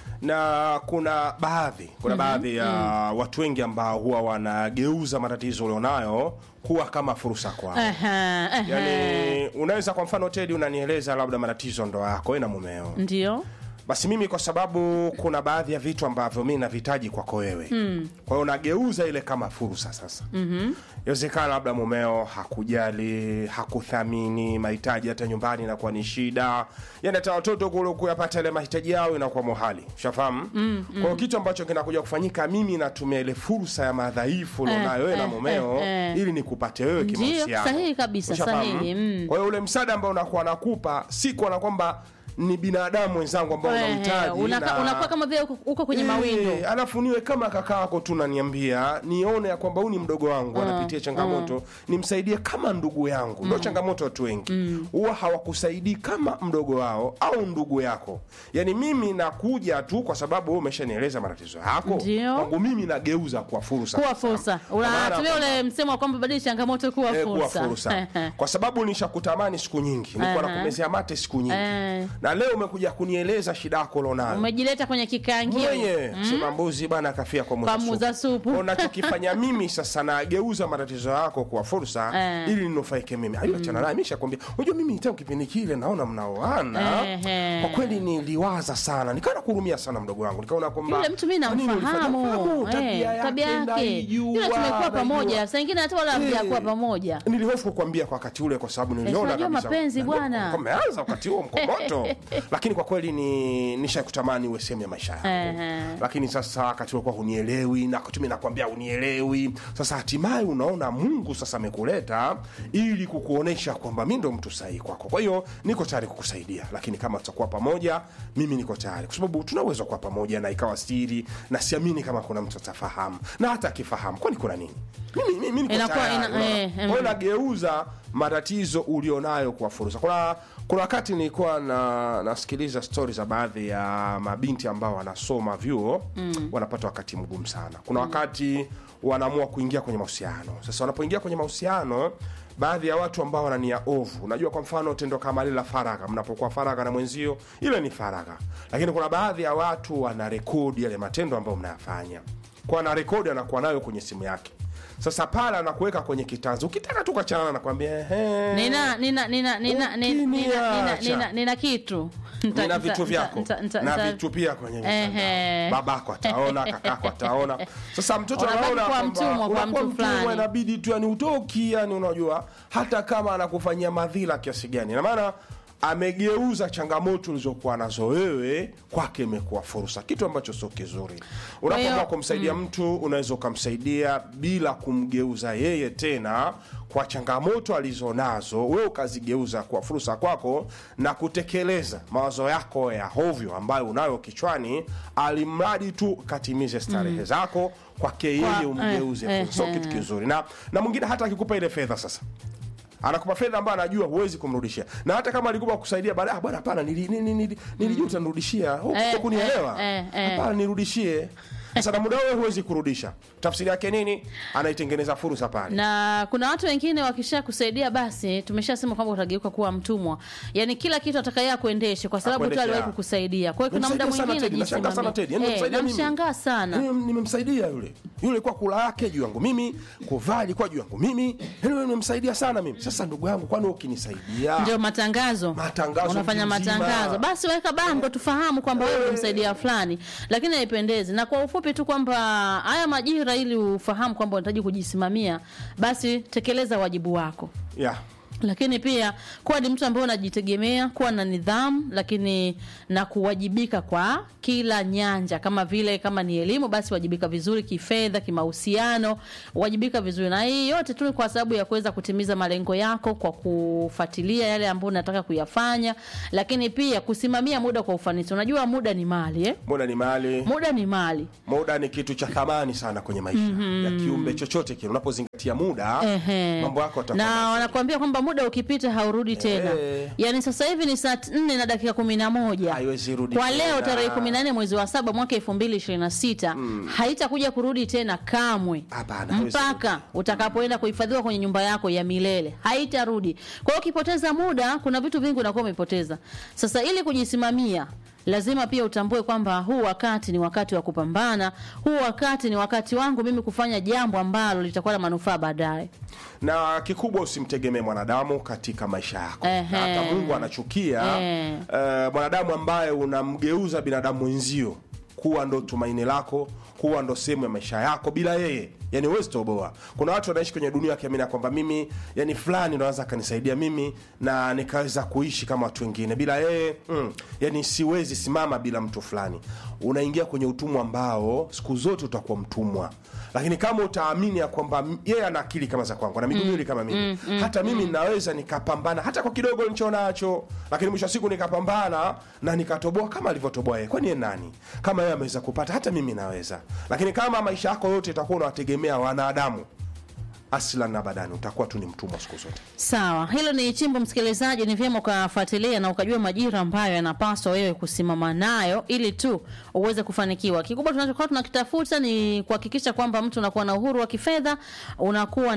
na kuna baadhi kuna baadhi ya watu wengi ambao huwa wanageuza matatizo ulionayo kuwa kama fursa kwao Ehe, ehe. yani unaweza kwa mfano tedi unanieleza labda matatizo ndo yako wewe na mumeo ndio basi mimi kwa sababu kuna baadhi ya vitu ambavyo mi navihitaji kwako wewe mm. kwa hiyo nageuza ile kama fursa sasa mm-hmm. inawezekana labda mumeo hakujali hakuthamini mahitaji hata nyumbani inakuwa ni shida yani hata watoto kule kuyapata ile mahitaji yao inakuwa mohali ushafahamu mm, mm. kwa hiyo kitu ambacho kinakuja kufanyika mimi natumia ile fursa ya madhaifu ulionayo wewe na eh, mumeo eh, eh. ili nikupate wewe Ndio, kimahusiano sahihi kabisa, Ushafahamu? sahihi, mm. kwa hiyo ule msaada ambao unakuwa nakupa si kuona kwamba ni binadamu wenzangu ambao Ehe, unahitaji unaka- na- unakuwa kama vile uko- uko kwenye Eh, mawindo alafu niwe kama kaka yako tu naniambia nione ya kwamba huyu ni mdogo wangu anapitia changamoto nimsaidie kama ndugu yangu ndo changamoto watu wengi huwa hawakusaidii kama mdogo wao au ndugu yako yaani mimi nakuja tu kwa sababu wewe umeshanieleza matatizo yako Ndio. kwangu mimi nageuza kuwa fursa kuwa fursa Kwa maana unatumia kwamba- ule msemo wa kwamba badili changamoto kuwa Eh, kuwa fursa fursa kwa sababu nishakutamani siku nyingi nilikuwa Aha. nakumezea mate siku nyingi Eh. na leo umekuja kunieleza shida yako ulionayo umejileta kwenye kikangio mwenye sema mbuzi bana kafia kwa Kwa muuza supu. unachokifanya mimi sasa nageuza matatizo yako kuwa fursa Eh. ili ninufaike mimi aliachana naye mishakwambia unajua mimi tangu kipindi kile naona mnaoana Ehe. kwa kweli niliwaza sana nikaona kurumia sana mdogo wangu nikaona kwamba yule mtu mi kwa nini ulifanya- namfahamu Fahamu, eh, tabia tabia yake yake naijua, yule tumekuwa naijua. pamoja saa ingine hata wala Eh. hamjakuwa pamoja nilihofu kukwambia kwa wakati ule kwa sababu niliona unajua kabisa mapenzi na ndio bwana. umeanza wakati huo mkomoto lakini kwa kweli ni nishakutamani uwe sehemu ya maisha yangu Ehe. lakini sasa wakati ulikuwa hunielewi na wakati mimi nakwambia hunielewi sasa hatimaye unaona mungu sasa amekuleta ili kukuonesha kwamba mi ndo mtu sahihi kwako kwa hiyo niko tayari kukusaidia lakini kama tutakuwa pamoja mimi niko tayari kwa sababu tuna uwezo wa kuwa pamoja na ikawa siri na siamini kama kuna mtu atafahamu na hata akifahamu kwani kuna nini mimi, mimi niko Inakuwa tayari, ina- unaona? eh, Kwa hiyo mm. nageuza matatizo ulionayo kwa fursa kuna kuna wakati nilikuwa na nasikiliza stori za baadhi ya mabinti ambao wanasoma vyuo mm. wanapata wakati mgumu sana kuna wakati wanaamua kuingia kwenye mahusiano sasa wanapoingia kwenye mahusiano baadhi ya watu ambao wana nia ovu unajua kwa mfano tendo kama lile la faragha mnapokuwa faragha na mwenzio ile ni faragha lakini kuna baadhi ya watu wana rekodi yale matendo ambayo mnayafanya kwa ana rekodi anakuwa nayo kwenye simu yake sasa pale anakuweka kwenye kitanzi ukitaka tu kachanana nakwambia ehe. nina nina nina nina nina nina nina Ukiniacha. nina nina kitu Nita- nina nita- vitu nita- vyako nita- nita- na nita- vitu pia kwenye Ehe. mitandao babako ataona kakako ataona sasa mtoto Unabaki anaona kuwa kwamba mtumwa kwa unakuwa mtu mtumwa, fulani. inabidi tu yani utoki yani unajua hata kama anakufanyia madhila kiasi gani na maana amegeuza changamoto ulizokuwa nazo wewe kwake imekuwa fursa kitu ambacho sio kizuri unapoamua hiyo, kumsaidia mtu unaweza ukamsaidia bila kumgeuza yeye tena kwa changamoto alizonazo wewe ukazigeuza kwa fursa kwako na kutekeleza mawazo yako ya hovyo ambayo unayo kichwani alimradi tu katimize starehe zako kwake yeye Kwa- umgeuze eh, fursa. sio eh, kitu eh. kizuri na, na mwingine hata akikupa ile fedha sasa anakupa fedha ambayo anajua huwezi kumrudishia na hata kama alikupa kusaidia baadaye "Ah, bwana hapana nili- nili- nili- nilijua utanirudishia hukuja Eh, kunielewa eh, eh, eh. hapana nirudishie sasa na muda wewe huwezi kurudisha tafsiri yake nini anaitengeneza fursa pale na kuna watu wengine wakisha kusaidia basi tumeshasema kwamba utageuka kuwa mtumwa yani kila kitu atakaye akuendeshe kwa sababu tu Akuendeshe, aliwahi ah. kukusaidia kwa hiyo kuna muda Namsaidia sana mwingine Teddy, nashangaa sana Teddy. Yaani jisimamie. Eh, namsaidia mimi. namshangaa sana Yaani nimemsaidia yule yule kwa kula yake juu yangu mimi kuvaa ilikuwa juu yangu mimi yaani wewe nimemsaidia sana mimi sasa ndugu yangu kwani wewe ukinisaidia ndio matangazo Matangazo unafanya mtu mzima. matangazo basi weka bango tufahamu kwamba wewe ulimsaidia fulani lakini haipendezi na kwa ufupi tu kwamba haya majira ili ufahamu kwamba unahitaji kujisimamia basi tekeleza wajibu wako yeah. lakini pia kuwa ni mtu ambaye unajitegemea, kuwa na nidhamu, lakini na kuwajibika kwa kila nyanja, kama vile kama ni elimu, basi wajibika vizuri kifedha, kimahusiano, wajibika vizuri, na hii yote tu ni kwa sababu ya kuweza kutimiza malengo yako kwa kufuatilia yale ambayo unataka kuyafanya, lakini pia kusimamia muda kwa ufanisi. Unajua muda ni mali eh? muda ni mali Muda ni mali. muda ni kitu cha thamani sana kwenye maisha ya kiumbe chochote kile unapozingatia muda Ehe. mambo yako yatakuwa na mazuri. wanakuambia kwamba muda ukipita haurudi tena Eh. yaani sasa hivi ni saa nne na dakika kumi na moja Haiwezi rudi kwa tena. leo tarehe kumi na nne mwezi wa saba mwaka elfu mbili ishirini na sita haitakuja kurudi tena kamwe Hapana, haiwezi mpaka utakapoenda kuhifadhiwa kwenye nyumba yako ya milele haitarudi kwa hiyo ukipoteza muda kuna vitu vingi unakuwa umepoteza sasa ili kujisimamia lazima pia utambue kwamba huu wakati ni wakati wa kupambana huu wakati ni wakati wangu mimi kufanya jambo ambalo litakuwa na manufaa baadaye na kikubwa usimtegemee mwanadamu katika maisha yako Ehe. Na hata mungu anachukia Eh. eh, mwanadamu ambaye unamgeuza binadamu mwenzio kuwa ndo tumaini lako kuwa ndo sehemu ya maisha yako bila yeye yani huwezi toboa kuna watu wanaishi kwenye dunia wakiamini ya kwamba mimi yani fulani ndo anaweza akanisaidia mimi na nikaweza kuishi kama watu wengine bila yeye mm, yani siwezi simama bila mtu fulani unaingia kwenye utumwa ambao siku zote utakuwa mtumwa lakini kama utaamini ya kwamba m- yeye ana akili kama za kwangu na miguu miwili kama mimi hata mimi naweza nikapambana hata kwa kidogo nilicho nacho lakini mwisho wa siku nikapambana na nikatoboa kama alivyotoboa yeye kwani yeye nani kama yeye ameweza kupata hata mimi naweza lakini kama maisha yako yote itakuwa unawategemea wanadamu aslan na badani utakuwa tu ni mtumwa siku zote Sawa, hilo ni chimbo msikilizaji, ni vyema ukafuatilia na ukajua majira ambayo yanapaswa wewe kusimama nayo ili tu uweze kufanikiwa. Kikubwa tunachokuwa tunakitafuta ni kuhakikisha kwamba mtu unakuwa na uhuru wa kifedha, unakuwa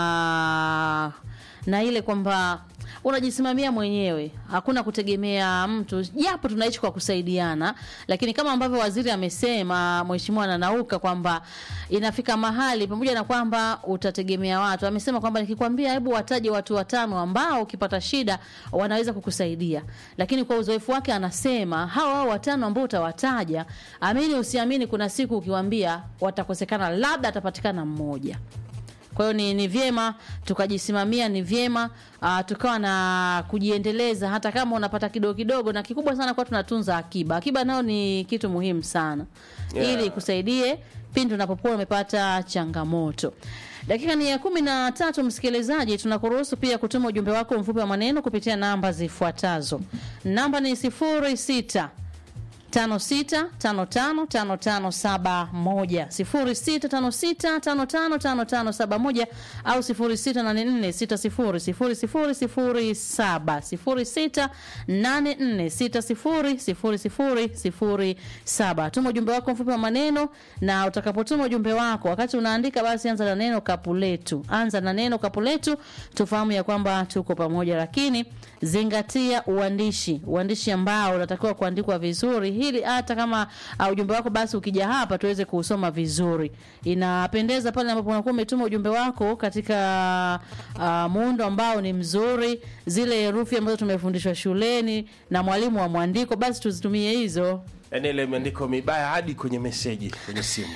na na ile kwamba unajisimamia mwenyewe, hakuna kutegemea mtu, japo tunaishi kwa kusaidiana, lakini kama ambavyo waziri amesema, mheshimiwa Nanauka, kwamba inafika mahali pamoja na kwamba utategemea watu, amesema kwamba nikikwambia, hebu wataje watu watano ambao ukipata shida wanaweza kukusaidia, lakini kwa uzoefu wake anasema hawa hao watano ambao utawataja, amini usiamini, kuna siku ukiwambia watakosekana, labda atapatikana mmoja. Kwa hiyo ni, ni vyema tukajisimamia, ni vyema uh, tukawa na kujiendeleza, hata kama unapata kidogo kidogo, na kikubwa sana kwa tunatunza akiba. Akiba nao ni kitu muhimu sana Yeah. ili ikusaidie pindi unapokuwa umepata changamoto. Dakika ni ya kumi na tatu, msikilizaji, tunakuruhusu pia kutuma ujumbe wako mfupi wa maneno kupitia namba zifuatazo. Namba ni sifuri sita tano sita tano tano tano tano saba moja sifuri sita tano sita tano tano tano tano saba moja au sifuri sita nane nne sita sifuri sifuri sifuri sifuri saba sifuri sita nane nne sita sifuri sifuri sifuri sifuri saba. Tuma ujumbe wako mfupi wa maneno, na utakapotuma ujumbe wako, wakati unaandika, basi anza na neno kapuletu, anza na neno kapuletu, tufahamu ya kwamba tuko pamoja, lakini zingatia uandishi, uandishi ambao unatakiwa kuandikwa vizuri, ili hata kama uh, ujumbe wako basi ukija hapa tuweze kuusoma vizuri. Inapendeza pale ambapo unakuwa umetuma ujumbe wako katika uh, muundo ambao ni mzuri, zile herufi ambazo tumefundishwa shuleni na mwalimu wa mwandiko, basi tuzitumie hizo. yani ile imeandiko mibaya hadi kwenye meseji kwenye simu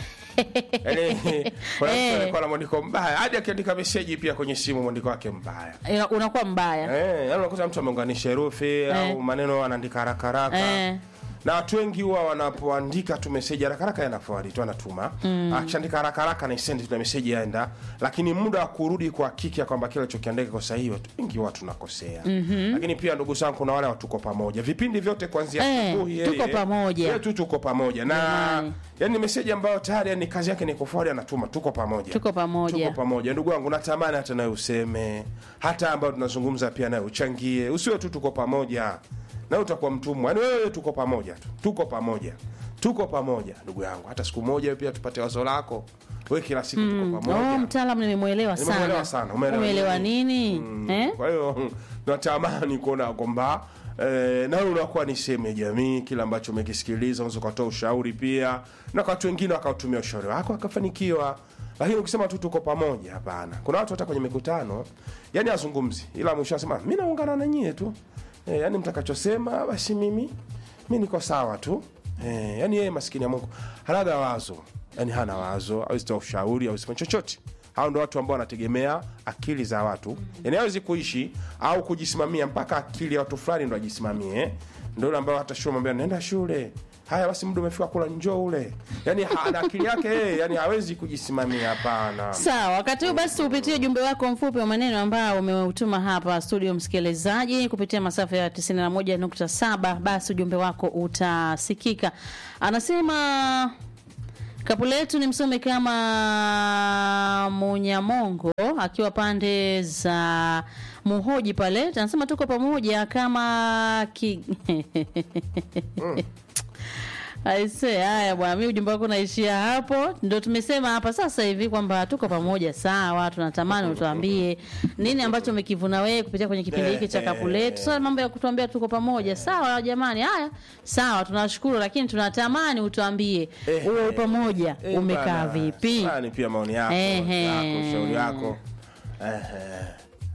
yani kuna mtu Eh. alikuwa na mwandiko mbaya hadi akiandika meseji pia kwenye simu mwandiko wake mbaya Ina- unakuwa mbaya Eh, yaani unakuta mtu ameunganisha herufi au maneno anaandika haraka haraka Eh. na watu wengi huwa wanapoandika tu meseji haraka haraka yanaforward tu anatuma mm. akishaandika haraka haraka na send na meseji yaenda lakini muda wa kurudi kuhakiki kwamba kile alichokiandika kwa sahihi watu wengi huwa tunakosea mm-hmm. lakini pia ndugu zangu kuna wale watuko pamoja vipindi vyote kuanzia Eh, asubuhi tuko yeye- pamoja. yeye tu tuko pamoja na Jamani. yani meseji ambayo tayari yani kazi yake ni kuforward anatuma tuko pamoja Tuko pamoja. tuko pamoja ndugu wangu natamani hata nawe useme hata ambayo tunazungumza pia nawe uchangie usiwe tu tuko pamoja na utakuwa mtumwa yani wewe tuko pamoja tu tuko pamoja tuko pamoja ndugu yangu hata siku moja wewe pia tupate wazo lako we kila siku tuko Oh, pamoja mtaalam nimemwelewa sana. Nimemwelewa sana. Umeelewa Umeelewa nini? nini? Eh? kwa hiyo natamani kuona kwamba eh, nawe unakuwa ni sehemu ya jamii kile ambacho umekisikiliza unaweza ukatoa ushauri pia na kwa watu wengine wakautumia ushauri wako wakafanikiwa lakini ukisema tu tuko pamoja hapana kuna watu hata kwenye mikutano yani azungumzi ila mwisho anasema mi naungana na nyie tu eh, yani mtakachosema basi mimi mi niko sawa tu eh, yani yeye maskini ya mungu hanaga wazo yani hana wazo awezi toa ushauri awezi fanya chochote hao ndo watu ambao wanategemea akili za watu yani hawezi kuishi au kujisimamia mpaka akili ya watu fulani ndo ajisimamie eh. ndo yule ambao hata shule mwambia nenda shule haya basi muda umefika kula njoo ule yani ha- ana akili yake yeye yani hawezi kujisimamia hapana Sawa, wakati huu basi upitie ujumbe wako mfupi wa maneno ambao umeutuma hapa studio, msikilizaji, kupitia masafa ya 91.7. Basi ujumbe wako utasikika. Anasema kapu letu ni msome kama Munyamongo akiwa pande za Muhoji pale, anasema tuko pamoja kama ki... Aise, haya bwana, mi ujumbe wako unaishia hapo. Ndio tumesema hapa sasa hivi kwamba tuko pamoja, sawa. Tunatamani utuambie nini ambacho umekivuna wewe kupitia kwenye kipindi hiki cha kapu letu. Sasa mambo ya kutuambia tuko pamoja, sawa jamani. Haya, sawa, tunashukuru, lakini tunatamani utuambie Eh, uwe pamoja Eh, umekaa bana, vipi? fulani pia maoni yako Ehe. yako ushauri wako Ehe.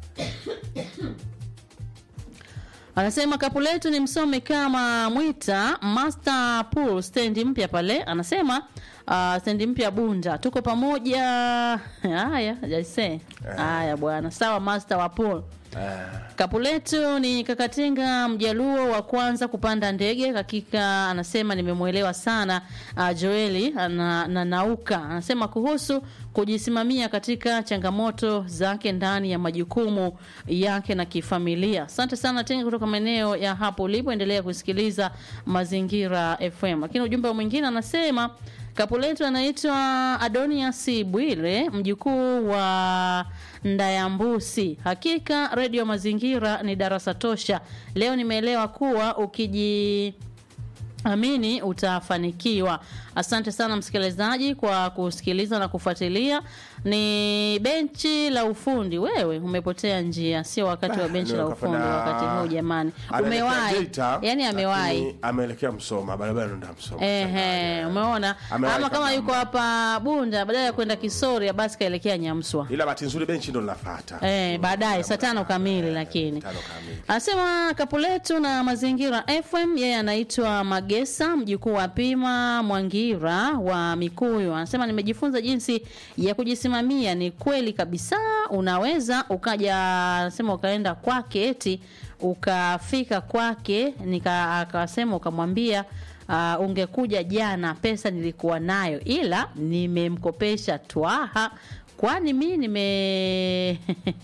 Anasema kapu letu ni msome kama Mwita Master Pool stendi mpya pale. Anasema uh, stendi mpya Bunda, tuko pamoja. Haya, jaise. Haya bwana, sawa Master wa pool. Kapu letu ni Kakatenga Mjaluo wa kwanza kupanda ndege. Hakika anasema nimemwelewa sana uh, Joeli na, na Nauka anasema kuhusu kujisimamia katika changamoto zake ndani ya majukumu yake na kifamilia. Asante sana Tenga kutoka maeneo ya hapo ulipo, endelea kusikiliza Mazingira FM. Lakini ujumbe mwingine anasema kapu letu anaitwa Adonias Bwire, mjukuu wa Ndayambusi. Hakika redio Mazingira ni darasa tosha. Leo nimeelewa kuwa ukiji amini utafanikiwa. Asante sana msikilizaji kwa kusikiliza na kufuatilia. Ni benchi la ufundi. Wewe umepotea njia, sio wakati wa Bah, benchi la leo ufundi kafanya- wakati huu jamani. Anaelekea Umewahi, Geita, yani amewahi. lakini ameelekea Msoma, barabara ndo Msoma. Ehe, umeona Amewahi ama kama kabla. yuko hapa Bunda, badala ya kwenda Kisoria basi kaelekea Nyamswa. Ila bahati nzuri benchi ndo linafuata. Eh, baadaye saa tano kamili lakini Tano kamili. Anasema kapu letu na mazingira FM. Yeye anaitwa Magesa, mjukuu wa Pima Mwangira wa Mikuyu. Anasema nimejifunza jinsi ya kujisimamia. Ni kweli kabisa, unaweza ukaja, anasema ukaenda kwake eti ukafika kwake, nika akasema ukamwambia Uh, ungekuja jana, pesa nilikuwa nayo, ila nimemkopesha twaha, kwani mi nime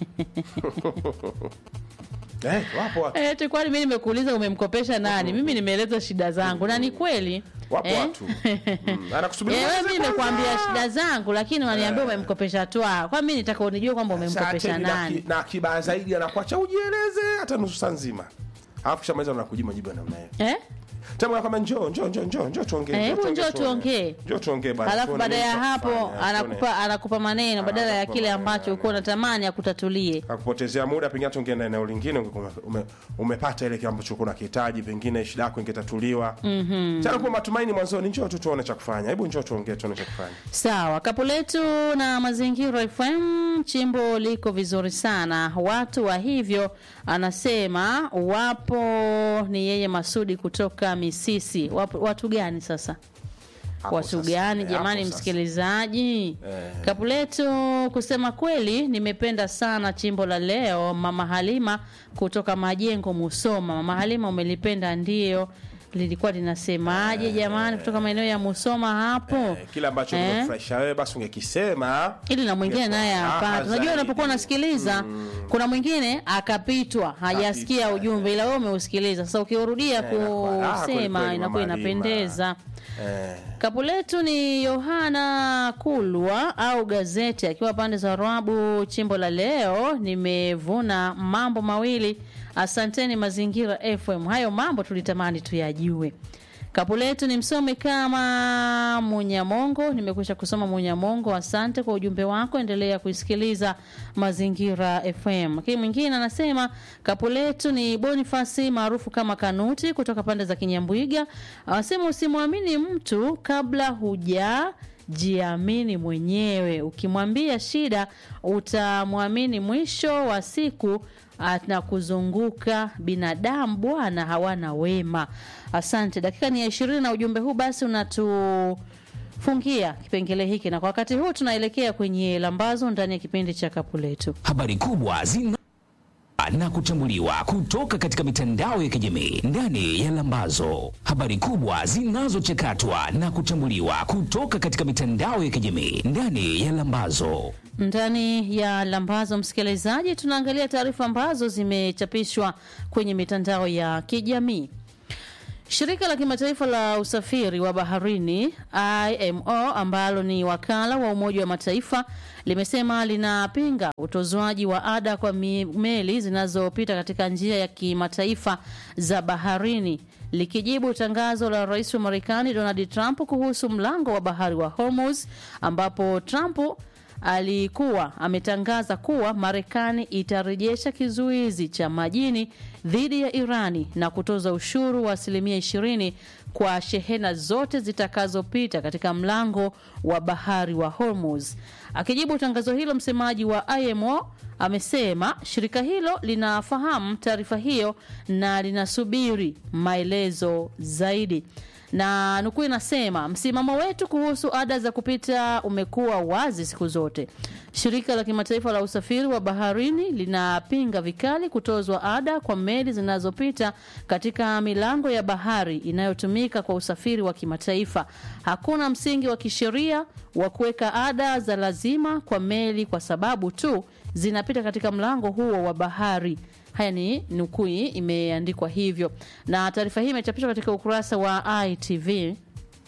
Eh, wapo watu. Eh, tu kwani mimi nimekuuliza umemkopesha nani? Mimi nimeeleza shida zangu na ni kweli. Wapo Eh? watu. Mm, anakusubiri Eh, wewe kwanza mimi kwanza. nimekuambia shida zangu lakini unaniambia umemkopesha twa. Kwa mimi nitaka unijue kwamba Sasa umemkopesha tena na nani. ki- na kibaya zaidi anakuacha ujieleze hata nusu saa nzima alafu kishamaliza unakujibu majibu ya namna hiyo Eh? tena anakwambia njoo njoo njoo njoo njoo tuongee Eh, njoo hebu tuongee, njoo tuone. tuongee. njoo tuongee bana Alafu tuone baada nini ya cha hapo kufanya, tuone. anakupa anakupa maneno badala ya Anakupa kile maneno, ambacho ulikuwa unatamani akutatulie. akupotezea muda pengine hata ungeenda eneo lingine ungekuwa ume, umepata ile kile ambacho ulikuwa unakihitaji pengine shida yako ingetatuliwa mm-hmm. tena kwa matumaini mwanzoni njoo tu tuone cha kufanya hebu njoo tuongee tuone cha kufanya Sawa, kapu letu na mazingira FM, chimbo liko vizuri sana. Watu wa hivyo anasema wapo, ni yeye Masudi kutoka Misisi. Wapo, watu gani sasa? Hapo watu sasa, gani eh, jamani, hapo sasa. msikilizaji? Eh. Kapu letu, kusema kweli, nimependa sana chimbo la leo. Mama Halima kutoka Majengo, Musoma. Mama Halima, umelipenda ndio lilikuwa linasemaje jamani, kutoka maeneo ya Musoma hapo eh, kile ambacho Eh? kimekufurahisha wewe basi ungekisema ili na mwingine Ingekuwa naye raha apate. Unajua, zaidi. unapokuwa unasikiliza kuna mwingine akapitwa, hajasikia Kapitwa, ujumbe, ila wewe umeusikiliza. Sasa ukirudia Eh, inakuwa raha kweli kusema kweli, inakuwa Mama Halima. inapendeza. eh, Kapu letu ni Yohana Kulwa au gazeti akiwa pande za Rwabu. Chimbo la leo nimevuna mambo mawili. Asanteni Mazingira FM, hayo mambo tulitamani tuyajue. Kapu letu ni msome kama Munyamongo. Nimekwisha kusoma Munyamongo, asante kwa ujumbe wako, endelea kuisikiliza Mazingira FM. Lakini mwingine anasema kapu letu ni Bonifasi maarufu kama Kanuti kutoka pande za Kinyambwiga, anasema usimwamini mtu kabla huja jiamini mwenyewe. Ukimwambia shida, utamwamini mwisho wa siku anakuzunguka. Binadamu bwana hawana wema. Asante. Dakika ni ya ishirini na ujumbe huu basi unatu fungia kipengele hiki, na kwa wakati huu tunaelekea kwenye lambazo ndani ya kipindi cha kapu letu. habari kubwa zina na kuchambuliwa kutoka katika mitandao ya kijamii ndani ya Lambazo. Habari kubwa zinazochakatwa na kuchambuliwa kutoka katika mitandao ya kijamii ndani ya Lambazo. Ndani ya lambazo, msikilizaji, tunaangalia taarifa ambazo zimechapishwa kwenye mitandao ya kijamii. Shirika la kimataifa la usafiri wa baharini IMO ambalo ni wakala wa Umoja wa Mataifa limesema linapinga utozwaji wa ada kwa mi- meli zinazopita katika njia ya kimataifa za baharini likijibu tangazo la rais wa Marekani Donald Trump kuhusu mlango wa bahari wa Hormuz ambapo Trump alikuwa ametangaza kuwa Marekani itarejesha kizuizi cha majini dhidi ya Irani na kutoza ushuru wa asilimia 20 kwa shehena zote zitakazopita katika mlango wa bahari wa Hormuz. Akijibu tangazo hilo, msemaji wa IMO amesema shirika hilo linafahamu taarifa hiyo na linasubiri maelezo zaidi na nukuu inasema msimamo wetu kuhusu ada za kupita umekuwa wazi siku zote. Shirika la kimataifa la usafiri wa baharini linapinga vikali kutozwa ada kwa meli zinazopita katika milango ya bahari inayotumika kwa usafiri wa kimataifa. Hakuna msingi wa kisheria wa kuweka ada za lazima kwa meli kwa sababu tu zinapita katika mlango huo wa bahari. Haya ni nukuu, imeandikwa hivyo, na taarifa hii imechapishwa katika ukurasa wa ITV.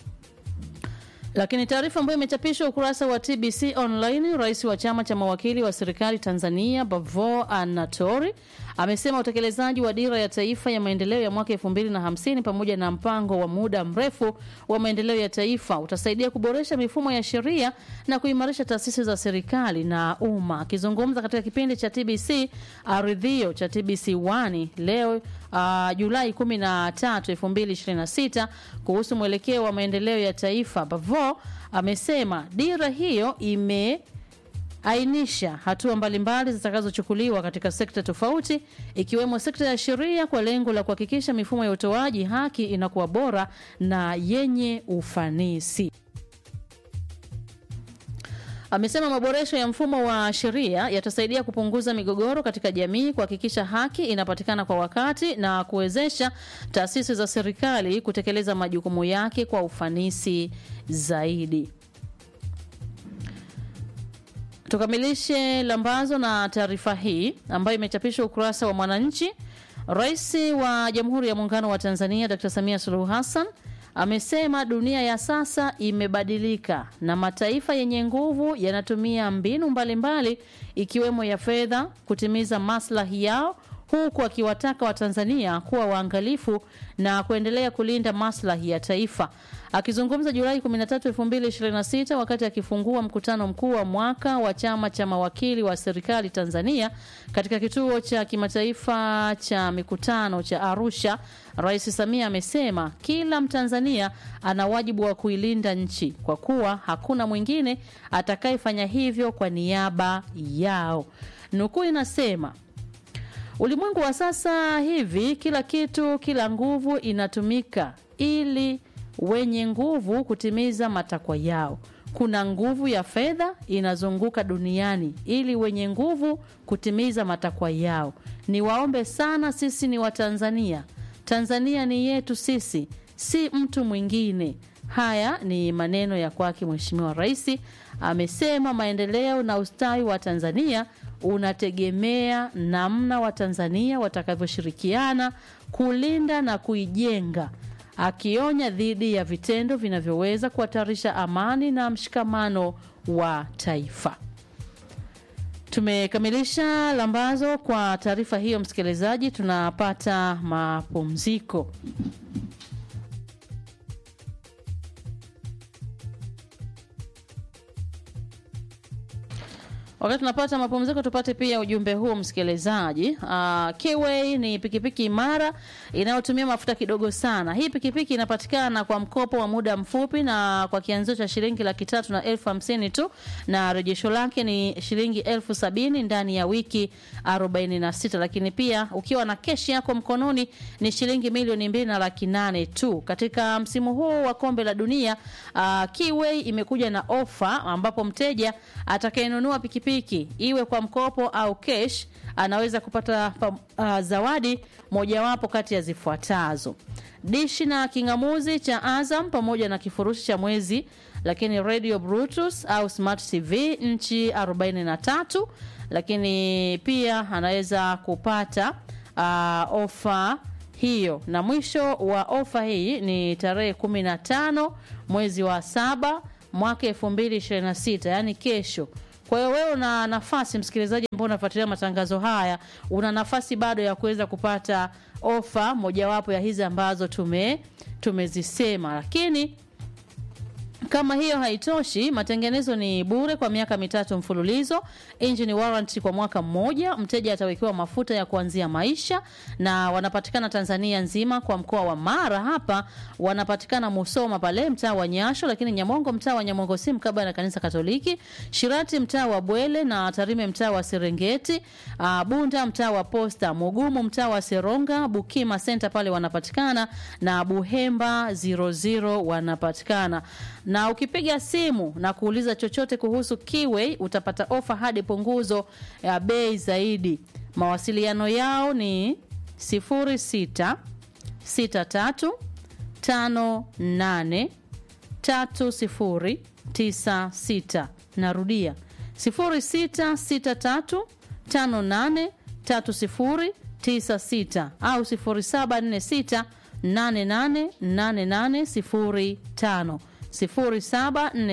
Lakini taarifa ambayo imechapishwa ukurasa wa TBC Online, rais wa chama cha mawakili wa serikali Tanzania Bavo Anatori amesema utekelezaji wa dira ya taifa ya maendeleo ya mwaka 2050 pamoja na mpango wa muda mrefu wa maendeleo ya taifa utasaidia kuboresha mifumo ya sheria na kuimarisha taasisi za serikali na umma. Akizungumza katika kipindi cha TBC Aridhio cha TBC 1 leo uh, Julai 13, 2026 kuhusu mwelekeo wa maendeleo ya taifa, Bavo amesema dira hiyo ime ainisha hatua mbalimbali zitakazochukuliwa katika sekta tofauti ikiwemo sekta ya sheria kwa lengo la kuhakikisha mifumo ya utoaji haki inakuwa bora na yenye ufanisi. Amesema maboresho ya mfumo wa sheria yatasaidia kupunguza migogoro katika jamii, kuhakikisha haki inapatikana kwa wakati na kuwezesha taasisi za serikali kutekeleza majukumu yake kwa ufanisi zaidi. Tukamilishe lambazo na taarifa hii ambayo imechapishwa ukurasa wa Mwananchi. Rais wa Jamhuri ya Muungano wa Tanzania Dr. Samia Suluhu Hassan amesema dunia ya sasa imebadilika na mataifa yenye nguvu yanatumia mbinu mbalimbali mbali, ikiwemo ya fedha kutimiza maslahi yao huku akiwataka Watanzania kuwa waangalifu na kuendelea kulinda maslahi ya taifa. Akizungumza Julai 13, 2026 wakati akifungua mkutano mkuu wa mwaka wa chama cha mawakili wa serikali Tanzania katika kituo cha kimataifa cha mikutano cha Arusha, Rais Samia amesema kila Mtanzania ana wajibu wa kuilinda nchi kwa kuwa hakuna mwingine atakayefanya hivyo kwa niaba yao. Nukuu inasema Ulimwengu wa sasa hivi, kila kitu, kila nguvu inatumika ili wenye nguvu kutimiza matakwa yao. Kuna nguvu ya fedha inazunguka duniani ili wenye nguvu kutimiza matakwa yao. Niwaombe sana, sisi ni Watanzania. Tanzania ni yetu sisi, si mtu mwingine. Haya ni maneno ya kwake Mheshimiwa Rais. Amesema maendeleo na ustawi wa Tanzania unategemea namna Watanzania watakavyoshirikiana kulinda na kuijenga, akionya dhidi ya vitendo vinavyoweza kuhatarisha amani na mshikamano wa taifa. Tumekamilisha lambazo kwa taarifa hiyo, msikilizaji, tunapata mapumziko. Wakati tunapata mapumziko, tupate pia ujumbe huu msikilizaji. Uh, Kiway ni pikipiki imara inayotumia mafuta kidogo sana. Hii pikipiki inapatikana kwa mkopo wa muda mfupi na kwa kianzio cha shilingi laki tatu na elfu hamsini tu, na rejesho lake ni shilingi elfu sabini ndani ya wiki 46, lakini pia ukiwa na keshi yako mkononi ni shilingi milioni mbili na laki nane tu. Katika msimu huu wa kombe la dunia uh, Kiway imekuja na ofa ambapo mteja atakayenunua pikipiki iwe kwa mkopo au cash anaweza kupata pa, uh, zawadi mojawapo kati ya zifuatazo: dishi na kingamuzi cha Azam pamoja na kifurushi cha mwezi, lakini radio Bluetooth au smart TV nchi 43, lakini pia anaweza kupata uh, ofa hiyo na mwisho wa ofa hii ni tarehe 15 mwezi wa saba mwaka 2026 yani kesho. Kwa hiyo wewe una nafasi, msikilizaji ambao unafuatilia matangazo haya, una nafasi bado ya kuweza kupata ofa mojawapo ya hizi ambazo tume tumezisema, lakini kama hiyo haitoshi, matengenezo ni bure kwa miaka mitatu mfululizo, engine warranty kwa mwaka mmoja. Mteja atawekewa mafuta ya kuanzia maisha, na wanapatikana Tanzania nzima. Kwa mkoa wa Mara hapa wanapatikana Musoma pale mtaa wa Nyasho, lakini Nyamongo mtaa wa Nyamongo si mkabala na kanisa Katoliki, Shirati mtaa wa Bwele na Tarime mtaa wa Serengeti, uh, Bunda mtaa wa Posta, Mugumu mtaa wa Seronga, Bukima Center pale wanapatikana na Buhemba 00 wanapatikana na ukipiga simu na kuuliza chochote kuhusu Kiway utapata ofa hadi punguzo ya bei zaidi. Mawasiliano yao ni 06 63 58 30 96. Narudia 0663 58 30 96 au 0746 88 88 05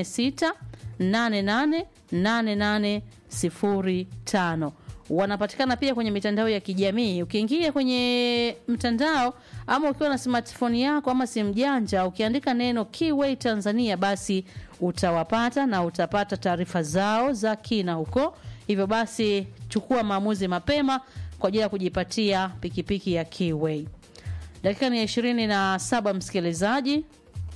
0746888805. Wanapatikana pia kwenye mitandao ya kijamii. Ukiingia kwenye mtandao ama ukiwa na smartphone yako ama simu janja, ukiandika neno Kiway Tanzania, basi utawapata na utapata taarifa zao za kina huko. Hivyo basi, chukua maamuzi mapema kwa ajili ya kujipatia pikipiki ya Kiway. Dakika ni ya ishirini na saba, msikilizaji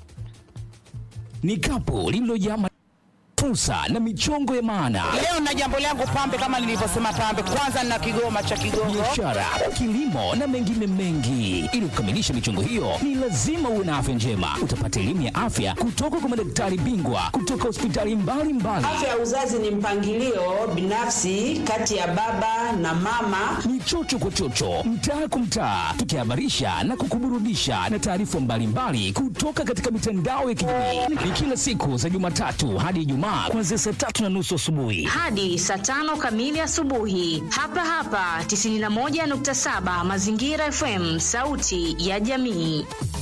ni kapu lililojaa fursa na michongo ya maana, Leo na jambo langu pambe, kama nilivyosema pambe, kwanza na kigoma cha Kigogo. biashara, kilimo na mengine mengi. Ili kukamilisha michongo hiyo, ni lazima uwe na afya njema. Utapata elimu ya afya kutoka kwa madaktari bingwa kutoka hospitali mbalimbali. Afya ya uzazi ni mpangilio binafsi kati ya baba na mama. Ni chocho kwa chocho, mtaa kwa mtaa, tukihabarisha na kukuburudisha na taarifa mbalimbali kutoka katika mitandao ya kijamii. Ni kila siku za Jumatatu hadi Ijumaa kuanzia saa tatu na nusu asubuhi. hadi saa tano kamili asubuhi hapa hapa 91.7 Mazingira FM, sauti ya jamii.